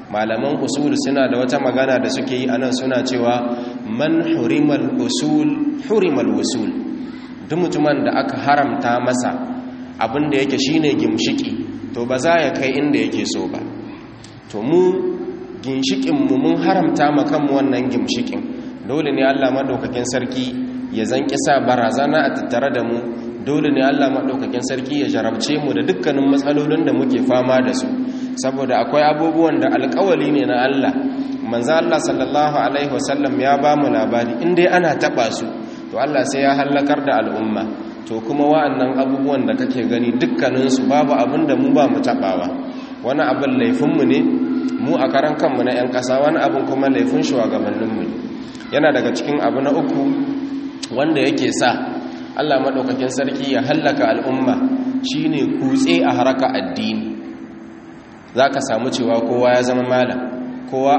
malaman usul suna da wata magana da suke yi anan suna cewa man hurimal usul hurimal usul duk mutumin da aka haramta masa abin da yake shine gimshiki to ba za ya kai inda yake so ba to mu ginshikin mu mun haramta ma kanmu wannan gimshikin dole ne Allah madaukakin sarki ya zanki sa barazana a tattare da mu dole ne Allah madaukakin sarki ya jarabce mu da dukkanin matsalolin da muke fama da su saboda akwai abubuwan da alƙawali ne na Allah manzo Allah sallallahu alaihi wasallam ya ba mu labari in dai ana taba su to Allah sai ya halakar da al'umma to kuma wa'annan abubuwan da kake gani dukkaninsu babu abin da mu ba mu tabawa wani abin laifinmu ne mu a karan kanmu na 'yan ƙasa wani abin kuma laifin shugabanninmu ne yana daga cikin abu na uku wanda yake sa Allah maɗaukakin sarki ya hallaka al'umma shine kutse a haraka addini za ka samu cewa kowa ya zama malam kowa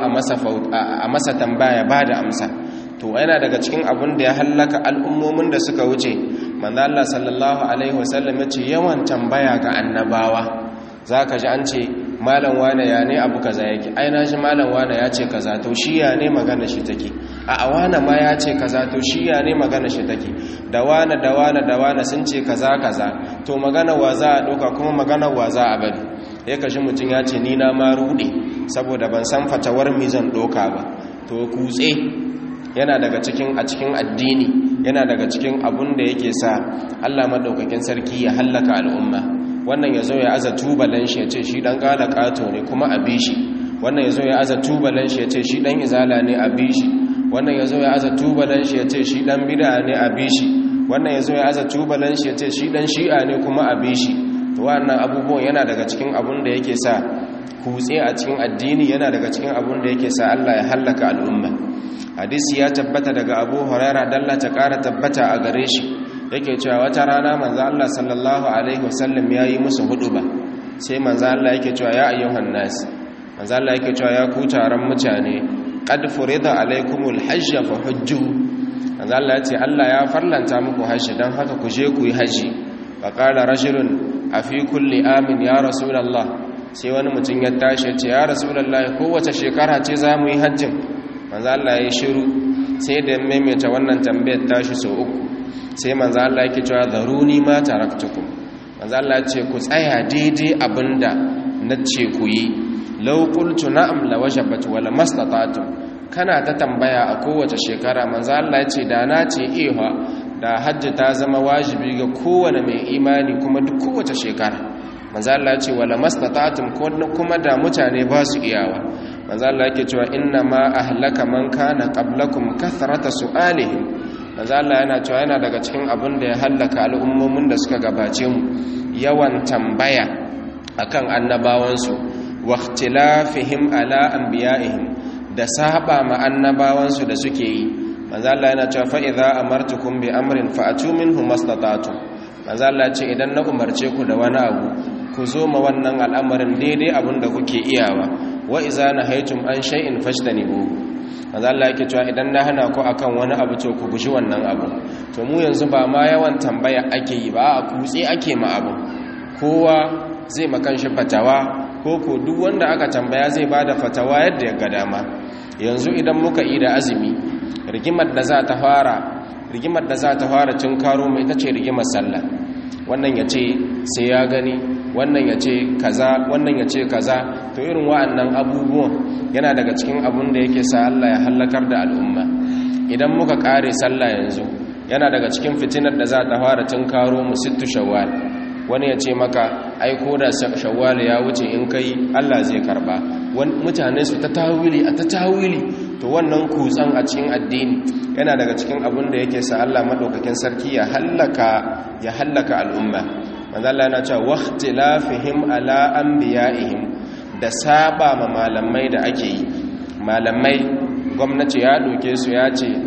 a masa tambaya ba da amsa to yana daga cikin abin da ya hallaka al'ummomin da suka wuce manzo Allah sallallahu alaihi wasallam yace yawan tambaya ga annabawa zaka ji an ce malam wane ya ne abu kaza yake ai na shi malam wane ya ce kaza to shi ya ne magana shi take a awana ma ya ce kaza to shi ya ne magana shi take da wane da wane da wane sun ce kaza kaza to magana wa za a doka kuma magana wa za a bari ya kashi mutum ya ce ni na ma rude saboda ban san fatawar mi zan doka ba to kutse yana daga cikin a cikin addini yana daga cikin abun da yake sa Allah madaukakin sarki ya hallaka al'umma wannan yazo ya aza tubalan shi yace shi dan kala kato ne kuma a bishi wannan yazo ya aza tubalan shi yace shi dan izala ne a bishi wannan yazo ya aza tubalan shi yace shi dan bid'a ne a bishi wannan yazo ya aza tubalan shi yace shi dan shi'a ne kuma a bishi to wannan abubuwan yana daga cikin abun da yake sa kutse a cikin addini yana daga cikin abun da yake sa Allah ya hallaka al'umma hadisi ya tabbata daga abu huraira dalla ta kara tabbata a gare shi yake cewa wata rana manzo Allah sallallahu alaihi wasallam yayi musu huduba sai manzo Allah yake cewa ya ayyuhan nas manzo Allah yake cewa ya ku taron mutane qad furida alaikumul hajj fa hujju manzo Allah ya ce Allah ya farlanta muku hajji dan haka ku je ku yi haji fa qala rajulun afi kulli amin ya rasulullah sai wani mutum ya tashi ya ce ya rasulullah kowace shekara ce za mu yi hajjin manzo Allah ya shiru sai da maimaita wannan tambayar tashi sau uku sai manzo Allah yake cewa zaruni ma taraktukum manzo Allah ce ku tsaya daidai abinda nace ku yi law qultu na'am la wajabat wala mastata'tum kana ta tambaya a kowace shekara manzo Allah ya ce da na ce ehwa da hajji ta zama wajibi ga kowane mai imani kuma duk kowace shekara manzo Allah ya ce wala mastata'tum kuma da mutane ba su iyawa manzo Allah yake cewa inna ma ahlaka man kana qablakum kathrata su'alihim manzo Allah yana cewa yana daga cikin abin da ya halaka al'ummomin da suka gabace mu yawan tambaya akan annabawansu wa ikhtilafihim ala anbiya'ihim da saba ma annabawansu da suke yi manzo Allah yana cewa fa idza amartukum bi amrin fa'atu minhu mastata'tum manzo Allah ce idan na umarce ku da wani abu ku zo ma wannan al'amarin daidai abin da kuke iyawa wa iza nahaytum an shay'in fajtanibu manzo Allah yake cewa idan na hana ku akan wani abu to ku guji wannan abu to mu yanzu ba ma yawan tambaya ake yi ba a kutse ake ma abu kowa zai makan shi fatawa ko ko duk wanda aka tambaya zai bada fatawa yadda ya ga dama yanzu idan muka yi da azumi rigimar da za ta fara rigimar da za ta fara cin karo mai ita ce rigimar sallah wannan ya ce sai ya gani wannan ya ce kaza wannan ya ce kaza to irin wa'annan abubuwan yana daga cikin abun da yake sa Allah ya hallakar da al'umma idan muka kare sallah yanzu yana daga cikin fitinar da za ta fara tun karo mu sittu shawwal wani ya ce maka ai ko da shawwal ya wuce in kai Allah zai karba mutane su ta tawili a ta tawili to wannan kutsan a cikin addini yana daga cikin abun da yake sa Allah madaukakin sarki ya hallaka ya hallaka al'umma manzo Allah yana cewa waqtilafihim ala anbiya'ihim da saba ma malamai da ake yi malamai gwamnati ya doke su ya ce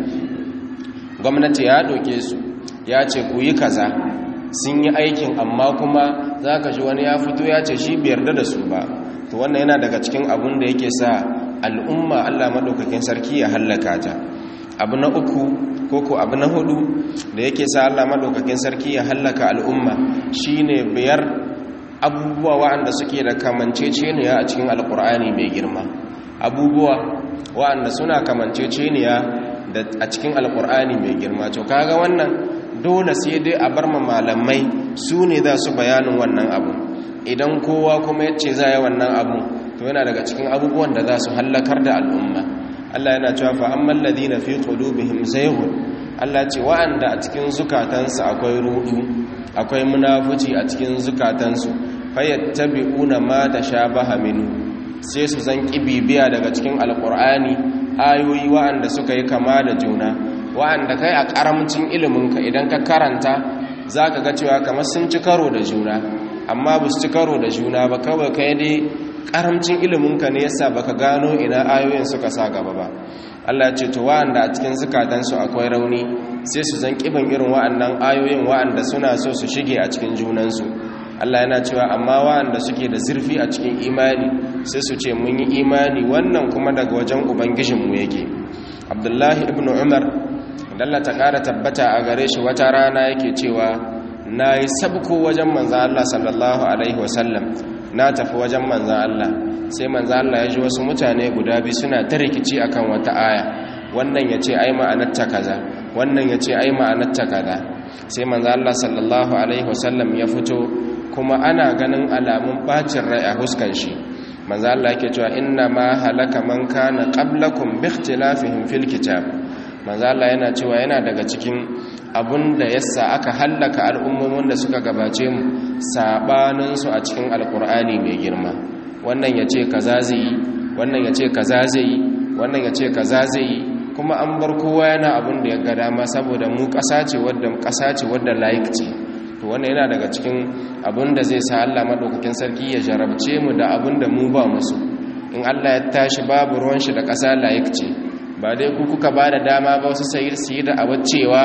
gwamnati ya doke su ya ce ku yi kaza sun yi aikin amma kuma zaka ji wani ya fito ya ce shi bai yarda da su ba to wannan yana daga cikin abun da yake sa al'umma Allah madaukakin sarki ya hallaka ta abu na uku koko abu na hudu da yake sa Allah madaukakin sarki ya hallaka al'umma shine biyar abubuwa waɗanda suke da kamanceceniya a cikin alkur'ani mai girma abubuwa wa'anda suna kamanceceniya da a cikin alkur'ani mai girma to kaga wannan dole sai dai a bar malamai su ne za su bayanin wannan abu idan kowa kuma ya ce za yi wannan abu to yana daga cikin abubuwan da za su hallakar da al'umma Allah yana cewa fa amman ladina fi qulubihim zayghun Allah ce wa'anda a cikin zukatansu akwai rudu akwai munafuci a cikin zukatansu fayattabi'una ma tashabaha minhu sai su zan bibiya daga cikin alqur'ani ayoyi wa'anda suka yi kama da juna wa'anda kai a karamcin iliminka idan ka karanta zaka ga cewa kamar sun ci karo da juna amma ba su ci karo da juna ba kawai kai dai karamcin iliminka ne yasa baka gano ina ayoyin suka sa gaba ba Allah ya ce to wa'anda a cikin zukatansu akwai rauni sai su zan kiban irin wa'annan ayoyin wa'anda suna so su shige a cikin junansu Allah yana cewa amma wa'anda suke da zurfi a cikin imani sai su ce mun yi imani wannan kuma daga wajen ubangijinmu yake Abdullahi ibn Umar dalla ta ƙara tabbata a gare shi wata rana yake cewa na yi sabko wajen manzan Allah sallallahu alaihi wasallam na tafi wajen manzan Allah sai manzan Allah ya ji wasu mutane guda biyu suna ta rikici akan wata aya wannan ya ce ai ma'anarta kaza wannan ya ce ai ma'anarta kaza sai manzan Allah sallallahu alaihi wasallam ya fito kuma ana ganin alamun bacin rai a huskan shi manzan Allah yake cewa inna ma halaka man kana qablakum bi ikhtilafihim fil kitab manzan Allah yana cewa yana daga cikin abun da yasa aka hallaka al'ummomin da suka gabace mu sabaninsu a cikin alkur'ani mai girma wannan ya ce kaza zai yi wannan ya ce kaza zai yi wannan ya ce kaza zai yi kuma an bar kowa yana abun da ya ga dama saboda mu ƙasa ce wadda ƙasa ce wadda layik ce to wannan yana daga cikin abun da zai sa Allah madaukakin sarki ya jarabce mu da abun da mu ba musu in Allah ya tashi babu ruwan shi da ƙasa layik ce ba dai ku kuka ba da dama ba wasu sayi su yi da cewa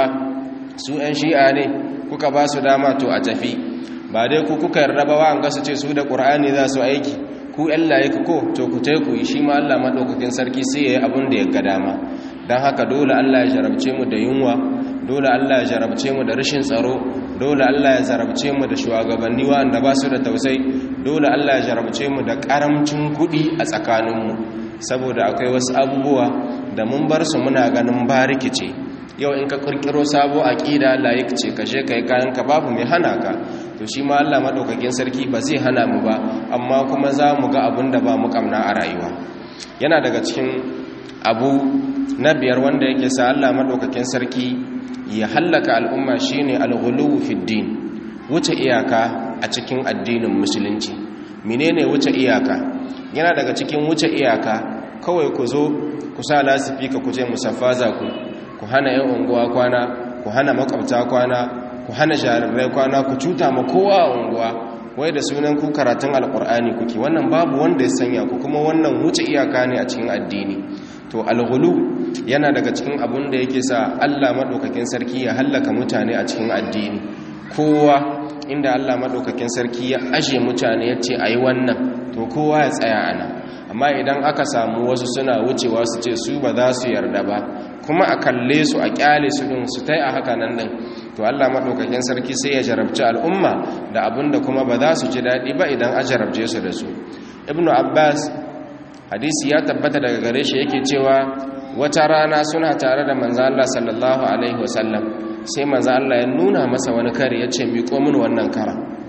su 'yan shi'a ne kuka ba su dama to a tafi ba dai ku kuka yarda ba wa su ce su da ƙur'ani za su aiki ku 'yan layik ko to ku teku shi ma Allah maɗaukakin sarki sai ya yi abin da ya ga dama don haka dole Allah ya jarabce mu da yunwa dole Allah ya jarabce mu da rashin tsaro dole Allah ya jarabce mu da shugabanni wanda ba su da tausayi dole Allah ya jarabce mu da karamcin kuɗi a tsakaninmu saboda akwai wasu abubuwa da mun bar su muna ganin ba rikice yau in ka kirkiro sabo aqida layik ce kashe kai kayan ka babu mai hana ka to shi ma Allah madaukakin sarki ba zai hana mu ba amma kuma za mu ga abin da ba mu kamna a rayuwa yana daga cikin abu na biyar wanda yake sa Allah madaukakin sarki ya hallaka al'umma shine al-ghuluw fi din wuce iyaka a cikin addinin musulunci menene wuce iyaka yana daga cikin wuce iyaka kawai ku zo ku sa lasifika ku je musaffaza ku ku hana yan unguwa kwana ku hana makwabta kwana ku hana jarirai kwana ku cuta ma kowa a unguwa wai da sunan ku karatun alkur'ani kuke wannan babu wanda ya sanya ku kuma wannan wuce iyaka ne a cikin addini to alghulu yana daga cikin abun da yake sa Allah madaukakin sarki ya hallaka mutane a cikin addini kowa inda Allah madaukakin sarki ya aje mutane ya ce ayi wannan to kowa ya tsaya ana amma idan aka samu wasu suna wucewa su ce su ba za su yarda ba kuma a kalle su a kyale su din su tai a haka nan din to Allah madaukakin sarki sai ya jarabci al'umma da abinda kuma ba za su ji dadi ba idan a jarabce su da su ibnu abbas hadisi ya tabbata daga gare shi yake cewa wata rana suna tare da manzo Allah sallallahu alaihi wasallam sai manzo Allah ya nuna masa wani kare ya ce miƙo mini wannan kara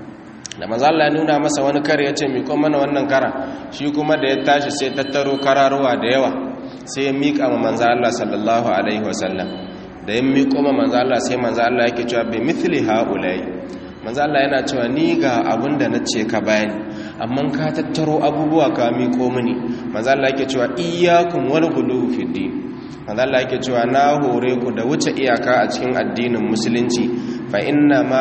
da manzo Allah ya nuna masa wani kare ya ce miƙo mana wannan kara shi kuma da ya tashi sai tattaro kararuwa da yawa sai ya miƙa ma manzo Allah sallallahu alaihi wasallam da ya miƙo ma manzo Allah sai manzo Allah yake cewa bi mithli haulai manzo Allah yana cewa ni ga abin da nace ka bayani amma ka tattaro abubuwa ka miƙo mini manzo Allah yake cewa iyyakum wal ghuluw fi din manzo Allah yake cewa na hore ku da wuce iyaka a cikin addinin musulunci fa inna ma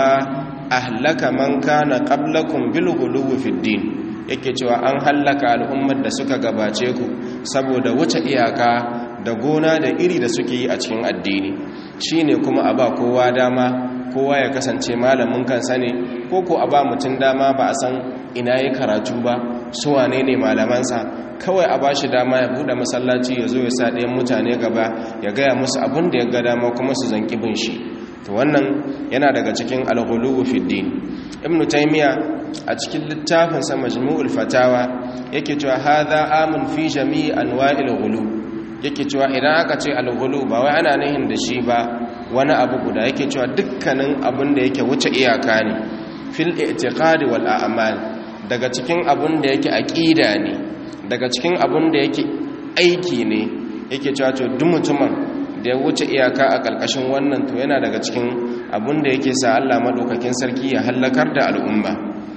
ahlaka man kana qablakum bil ghuluw fi din yake cewa an hallaka al'ummar da suka gabace ku saboda wuce iyaka da gona da iri da suke yi a cikin addini shine kuma a ba kowa dama kowa ya kasance malamin kansa ne ko ko a ba mutum dama ba a san ina yi karatu ba su wane ne malamansa kawai a ba shi dama ya buɗe masallaci ya zo ya sa ɗayan mutane gaba ya gaya musu abin da ya ga dama kuma su zanki bin shi to wannan yana daga cikin al-ghuluw fi din ibn taymiya a cikin littafin sa majmu'ul fatawa yake cewa hadha amun fi jami'i anwa'il ghuluw yake cewa idan aka ce al-ghuluw ba wai ana nihin da shi ba wani abu guda yake cewa dukkanin abin da yake wuce iyaka ne fil i'tiqadi wal a'mal daga cikin abin da yake aqida ne daga cikin abin da yake aiki ne yake cewa to duk mutumin da ya wuce iyaka a ƙarƙashin wannan to yana daga cikin abin da yake sa Allah madaukakin sarki ya hallakar da al'umma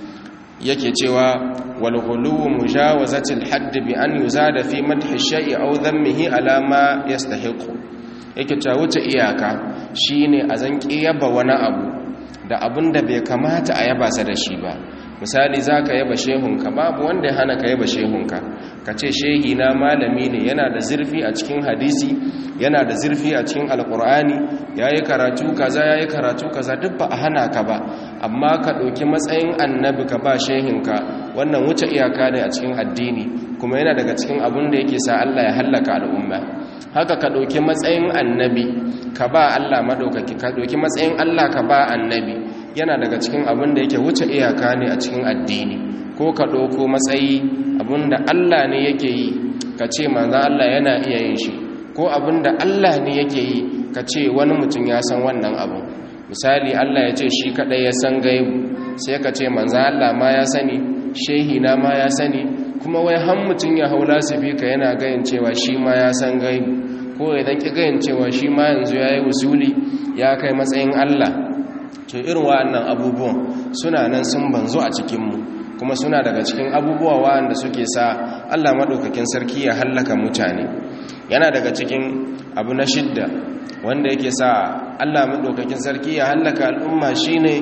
yake cewa wal ghuluwu mujawazatil hadd bi an yuzada fi madhi shay'i aw dhammihi ala ma yastahiqu yake cewa wuce iyaka shine a zan yaba wani abu da abin da bai kamata a yaba sa da shi ba misali za ka yaba shehunka babu wanda ya hana ka yaba shehunka ka ce shehi na malami ne yana da zurfi a cikin hadisi yana da zurfi a cikin alkur'ani ya yi karatu kaza ya yi karatu kaza duk ba a hana ka ba amma ka ɗauki matsayin annabi ka ba shehinka wannan wuce iyaka ne a cikin addini kuma yana daga cikin abin da yake sa Allah ya hallaka al'umma haka ka ɗauki matsayin annabi ka ba Allah maɗaukaki ka ɗauki matsayin Allah ka ba annabi yana daga cikin abin da yake wuce iyaka ne a cikin addini ko ka ɗauko matsayi abin da Allah ne yake yi ka ce manzan Allah yana iya yin shi ko abin da Allah ne yake yi ka ce wani mutum ya san wannan abu misali Allah ya ce shi kaɗai ya san gaibu sai ka ce manzan Allah ma ya sani shehi na ma ya sani kuma wai han mutum ya hau ka yana gayin cewa shi ma ya san gaibu ko idan ki gayin cewa shi ma yanzu ya yi wusuli ya kai matsayin Allah to irin wa'annan abubuwan suna nan sun banzo a cikinmu kuma suna daga cikin abubuwa wa'anda suke sa Allah maɗaukakin sarki ya hallaka mutane yana daga cikin abu na shidda wanda yake sa Allah maɗaukakin sarki ya hallaka al'umma shine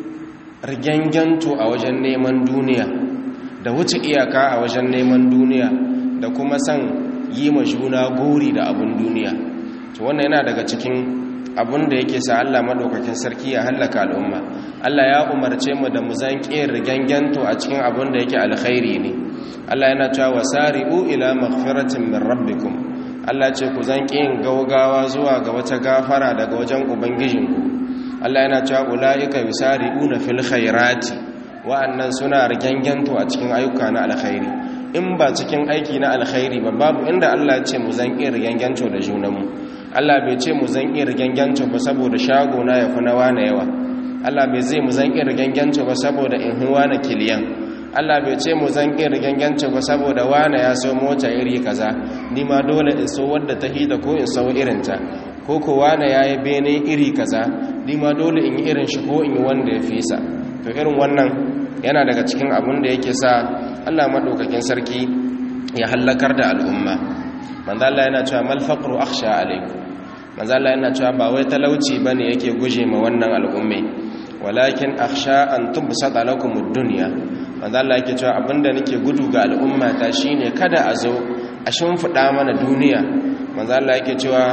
rigyanganto a wajen neman duniya da wuce iyaka a wajen neman duniya da kuma san yi ma juna gori da abun duniya to wannan yana daga cikin abun da yake sa Allah madaukakin sarki ya hallaka al'umma Allah ya umarce mu da mu zanke riganganto a cikin abun da yake alkhairi ne Allah yana cewa wasari'u ila maghfiratin min rabbikum Allah ce ku zanke yin gaugawa zuwa ga wata gafara daga wajen ubangijinku Allah yana cewa ulaika yusari'una fil khairati wa'annan suna riganganto a cikin ayyuka na alkhairi in ba cikin aiki na alkhairi ba babu inda Allah ya ce mu zanke riganganto da junanmu Allah bai ce mu zan iya riganganci ba saboda shago na ya fi na wane yawa Allah bai zai mu zan iya riganganci ba saboda in huwa na kiliyan Allah bai ce mu zan iya riganganci ba saboda wane ya so mota iri kaza ni ma dole in so wadda ta hida ko in sau irinta ko ko wane ya yi bene iri kaza ni ma dole in yi irin shi ko in yi wanda ya fisa to irin wannan yana daga cikin abin da yake sa Allah maɗaukakin sarki ya hallakar da al'umma manzo Allah yana cewa mal faqru akhsha alaykum manzo Allah yana cewa ba wai talauci bane yake guje ma wannan al'umme walakin akhsha an tubsata lakum ad-dunya manzo Allah yake cewa abinda nake gudu ga al'umma ta shine kada a zo a shimfida mana duniya manzo Allah yake cewa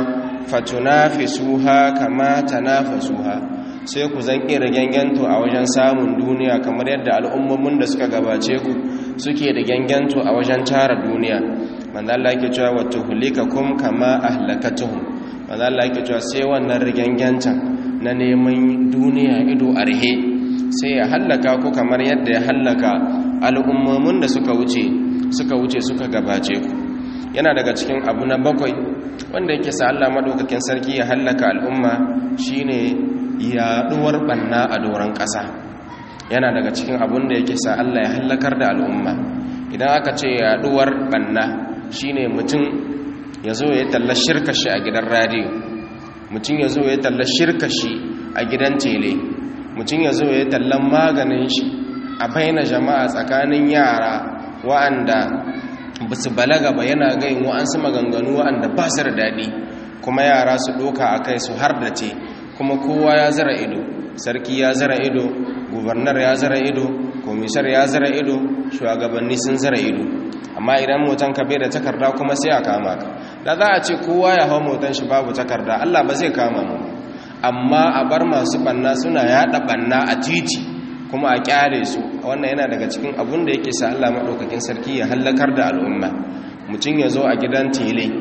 fatunafisuha kama tanafasuha sai ku zan kira ganganto a wajen samun duniya kamar yadda al'ummomin da suka gabace ku suke da ganganto a wajen tara duniya manzo Allah yake cewa wa tuhlikakum kama ahlakatuhum manzo Allah yake cewa sai wannan rigangancan na neman duniya ido arhe sai ya hallaka ku kamar yadda ya hallaka al'ummomin da suka wuce suka wuce suka gabace ku yana daga cikin abu na bakwai wanda yake sa Allah madaukakin sarki ya hallaka al'umma shine yaduwar banna a doron ƙasa yana daga cikin abun da yake sa Allah ya hallakar da al'umma idan aka ce yaduwar banna shine mutum ya zo ya talla shirkashi a gidan radiyo mutum ya zo ya talla shirkashi a gidan tele mutum ya zo ya tallan maganin shi a baina jama'a tsakanin yara wa'anda ba su balaga ba yana gain wa'ansu maganganu wa'anda ba su da daɗi kuma yara su ɗoka a kai su har da ce kuma kowa ya zara ido sarki ya zara ido gubernar ya zara ido komisar ya zara ido shugabanni sun zara ido amma idan motan ka bai da takarda kuma sai a kama ka da za a ce kowa ya hau motan shi babu takarda Allah ba zai kama mu amma a bar masu banna suna yada banna a titi kuma a kyale su wannan yana daga cikin abun da yake sa Allah madaukakin sarki ya hallakar da al'umma mutum ya zo a gidan tele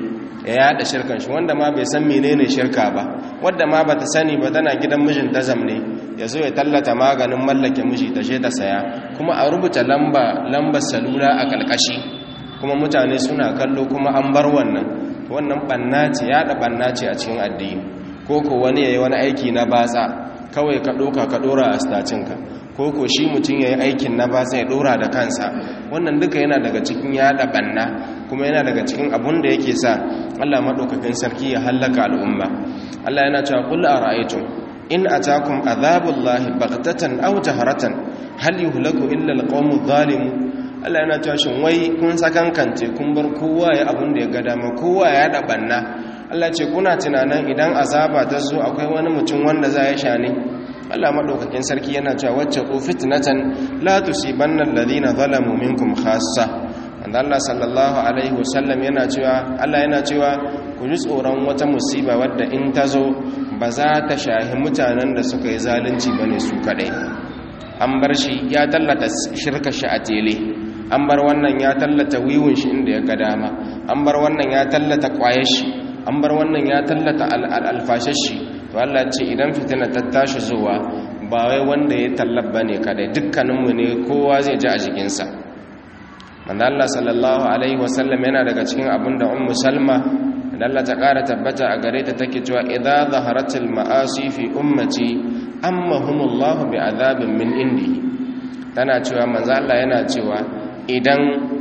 ya yada shirkan shi wanda ma bai san menene shirka ba wanda ma bata sani ba tana gidan mijin ta zamne ya zo ya tallata maganin mallake miji ta je ta saya kuma a rubuta lamba lambar salula a kalkashi kuma mutane suna kallo kuma an bar wannan wannan banna ce yada banna ce a cikin addini ko ko wani yayi wani aiki na batsa kawai ka doka ka dora a stacinka ko ko shi mutum yayi aikin na batsa ya dora da kansa wannan duka yana daga cikin yada banna kuma yana daga cikin abun da yake sa Allah madaukakin sarki ya hallaka al'umma Allah yana cewa qul ara'aytum in atakum adhabullahi baghtatan aw jaharatan hal yuhlaku illa alqawmu zalimun Allah yana cewa shin wai kun sakankance kun bar kowa ya abun da ya ga dama kowa ya da banna Allah ce kuna tunanin idan azaba ta zo akwai wani mutum wanda za ya sha ne Allah madaukakin sarki yana cewa wacce ku fitnatan la tusibanna alladhina zalamu minkum khassa wanda Allah sallallahu alaihi wasallam yana cewa Allah yana cewa ku ji tsoron wata musiba wadda in ta zo ba za ta shahi mutanen da suka yi zalunci bane su kadai an bar shi ya tallata shirka shi a tele an bar wannan ya tallata wiwun shi inda ya ga dama an bar wannan ya tallata kwayar shi an bar wannan ya tallata alfashar shi to Allah ce idan fitina ta tashi zuwa ba wai wanda ya tallaba ne kadai dukkaninmu ne kowa zai ji a jikinsa manzo Allah sallallahu alaihi wasallam yana daga cikin abin da ummu salma da Allah ta kara tabbata a gare ta take cewa idza zaharatil ma'asi fi ummati ammahumullahu bi'adabin min indi tana cewa manzo Allah yana cewa idan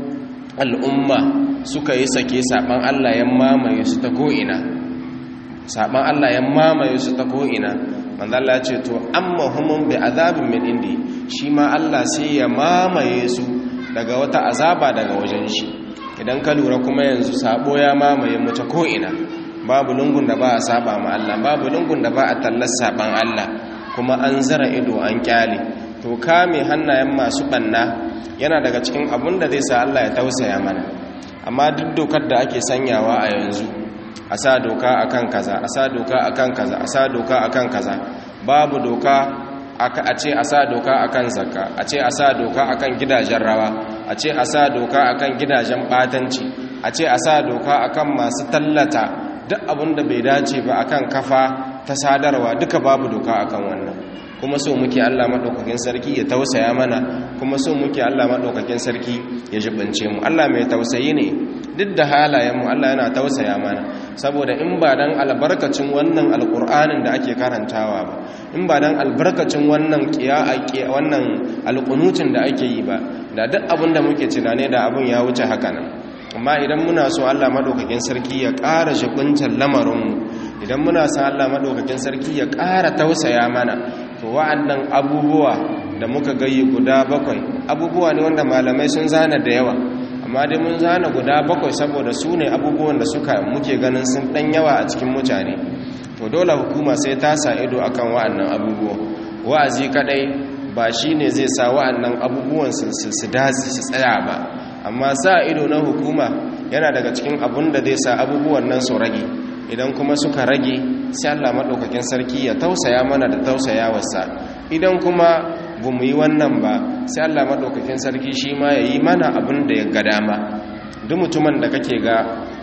al'umma suka yi sake saban Allah ya mamaye su ta ko'ina saban Allah ya mamaye su ta ko'ina manzo Allah ce to amma humun bi azabin min indi shi ma Allah sai ya mamaye su daga wata azaba daga wajen shi idan ka lura kuma yanzu sabo ya mamaye mu ta ko'ina babu lungun da ba a saba ma Allah babu lungun da ba a tallar saban Allah kuma an zara ido an kyale to kame hannayen masu banna yana daga cikin abun da zai sa Allah ya tausaya mana amma duk dokar da ake sanyawa a yanzu a sa doka akan kaza a sa doka akan kaza a sa doka akan kaza babu doka a ce a sa doka akan zakka a ce a sa doka akan gidajen rawa a ce a sa doka akan gidajen batanci a ce a sa doka akan masu tallata duk abin da bai dace ba akan kafa ta sadarwa duka babu doka akan wannan kuma so muke Allah madaukakin sarki ya tausaya mana kuma so muke Allah madaukakin sarki ya jibance mu Allah mai tausayi ne duk da halayen mu Allah yana tausaya mana saboda in ba dan albarkacin wannan alqur'anin da ake karantawa ba in ba dan albarkacin wannan qiya'a wannan alqunutin da ake yi ba da duk abin da muke tunane da abin ya wuce haka nan amma idan muna so Allah madaukakin sarki ya ƙara jibuntar lamarinmu idan muna son Allah madaukakin sarki ya ƙara tausaya mana to wa'annan abubuwa da muka gayi guda bakwai abubuwa ne wanda malamai sun zana da yawa amma dai mun zana guda bakwai saboda su ne abubuwan da suka muke ganin sun ɗan yawa a cikin mutane to dole hukuma sai ta sa ido akan wa'annan abubuwa wa'azi kadai ba shine zai sa wa'annan abubuwan su su dace su tsaya ba amma sa ido na hukuma yana daga cikin abun da zai sa abubuwan nan su rage idan kuma suka rage sai Allah maɗaukakin sarki ya tausaya mana da tausayawarsa idan kuma ba mu yi wannan ba sai Allah maɗaukakin sarki shi ma ya yi mana abin da ya ga dama duk mutumin da kake ga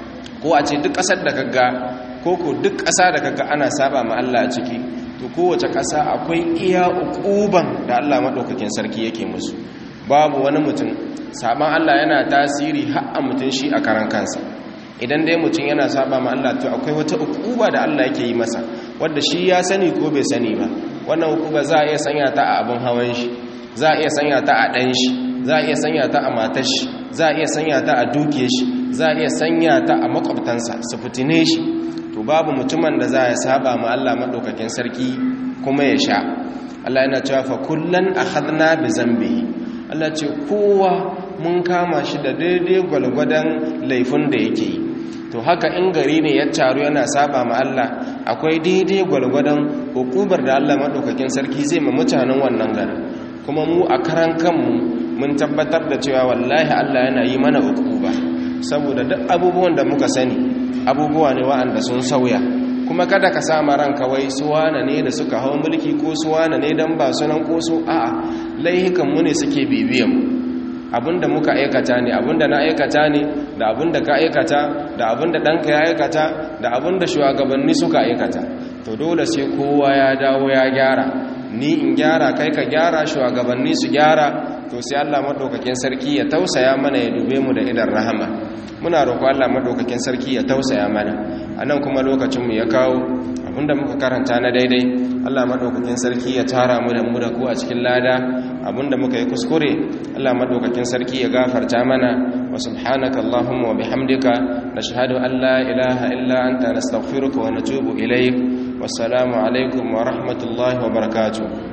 ko a ce duk ƙasar da kaga ko ko duk ƙasa da kaga ana saba ma Allah a ciki to kowace ƙasa akwai iya uquban da Allah maɗaukakin sarki yake musu babu wani mutum saban Allah yana tasiri har a mutum shi a karan kansa idan dai mutum yana saba ma Allah to akwai wata ukuba da Allah yake yi masa wanda shi ya sani ko bai sani ba wannan ukuba za a iya sanya ta a abin hawan shi za a iya sanya ta a ɗan shi za a iya sanya ta a matar shi za a iya sanya ta a duke shi za a iya sanya ta a makwabtansa su fitine shi to babu mutumin da za ya saba ma Allah madaukakin sarki kuma ya sha Allah yana cewa fa kullan akhadna bi zambihi Allah ce kowa mun kama shi da daidai gwalgwadon laifin da yake yi to haka in gari ne ya taru yana saba ma Allah akwai daidai gwalgwadon hukubar da Allah maɗaukakin sarki zai ma mutanen wannan garin kuma mu a karan kanmu mun tabbatar da cewa wallahi Allah yana yi mana hukuba saboda duk abubuwan da muka sani abubuwa ne wa'anda sun sauya kuma kada ka sama ranka wai suwana ne da suka hau mulki ko suwana ne dan ba sunan ko su a'a laihikan mu ne suke bibiyan mu abinda muka aikata ne abinda na aikata ne da abinda ka aikata da abinda ɗanka ya aikata da abinda shugabanni suka aikata to dole sai kowa ya dawo ya gyara ni in gyara kai ka gyara shugabanni su gyara to sai Allah madaukakin sarki ya tausaya mana ya dube mu da idan rahama muna roƙo Allah madaukakin sarki ya tausaya mana anan kuma lokacin mu ya kawo abinda muka karanta na daidai Allah madaukakin sarki ya tara mu da mu da ku a cikin lada abinda muka yi kuskure Allah madaukakin sarki ya gafarta mana wa subhanaka allahumma wa bihamdika nashhadu an la ilaha illa anta nastaghfiruka wa natubu ilayk wassalamu alaikum wa rahmatullahi wa barakatuh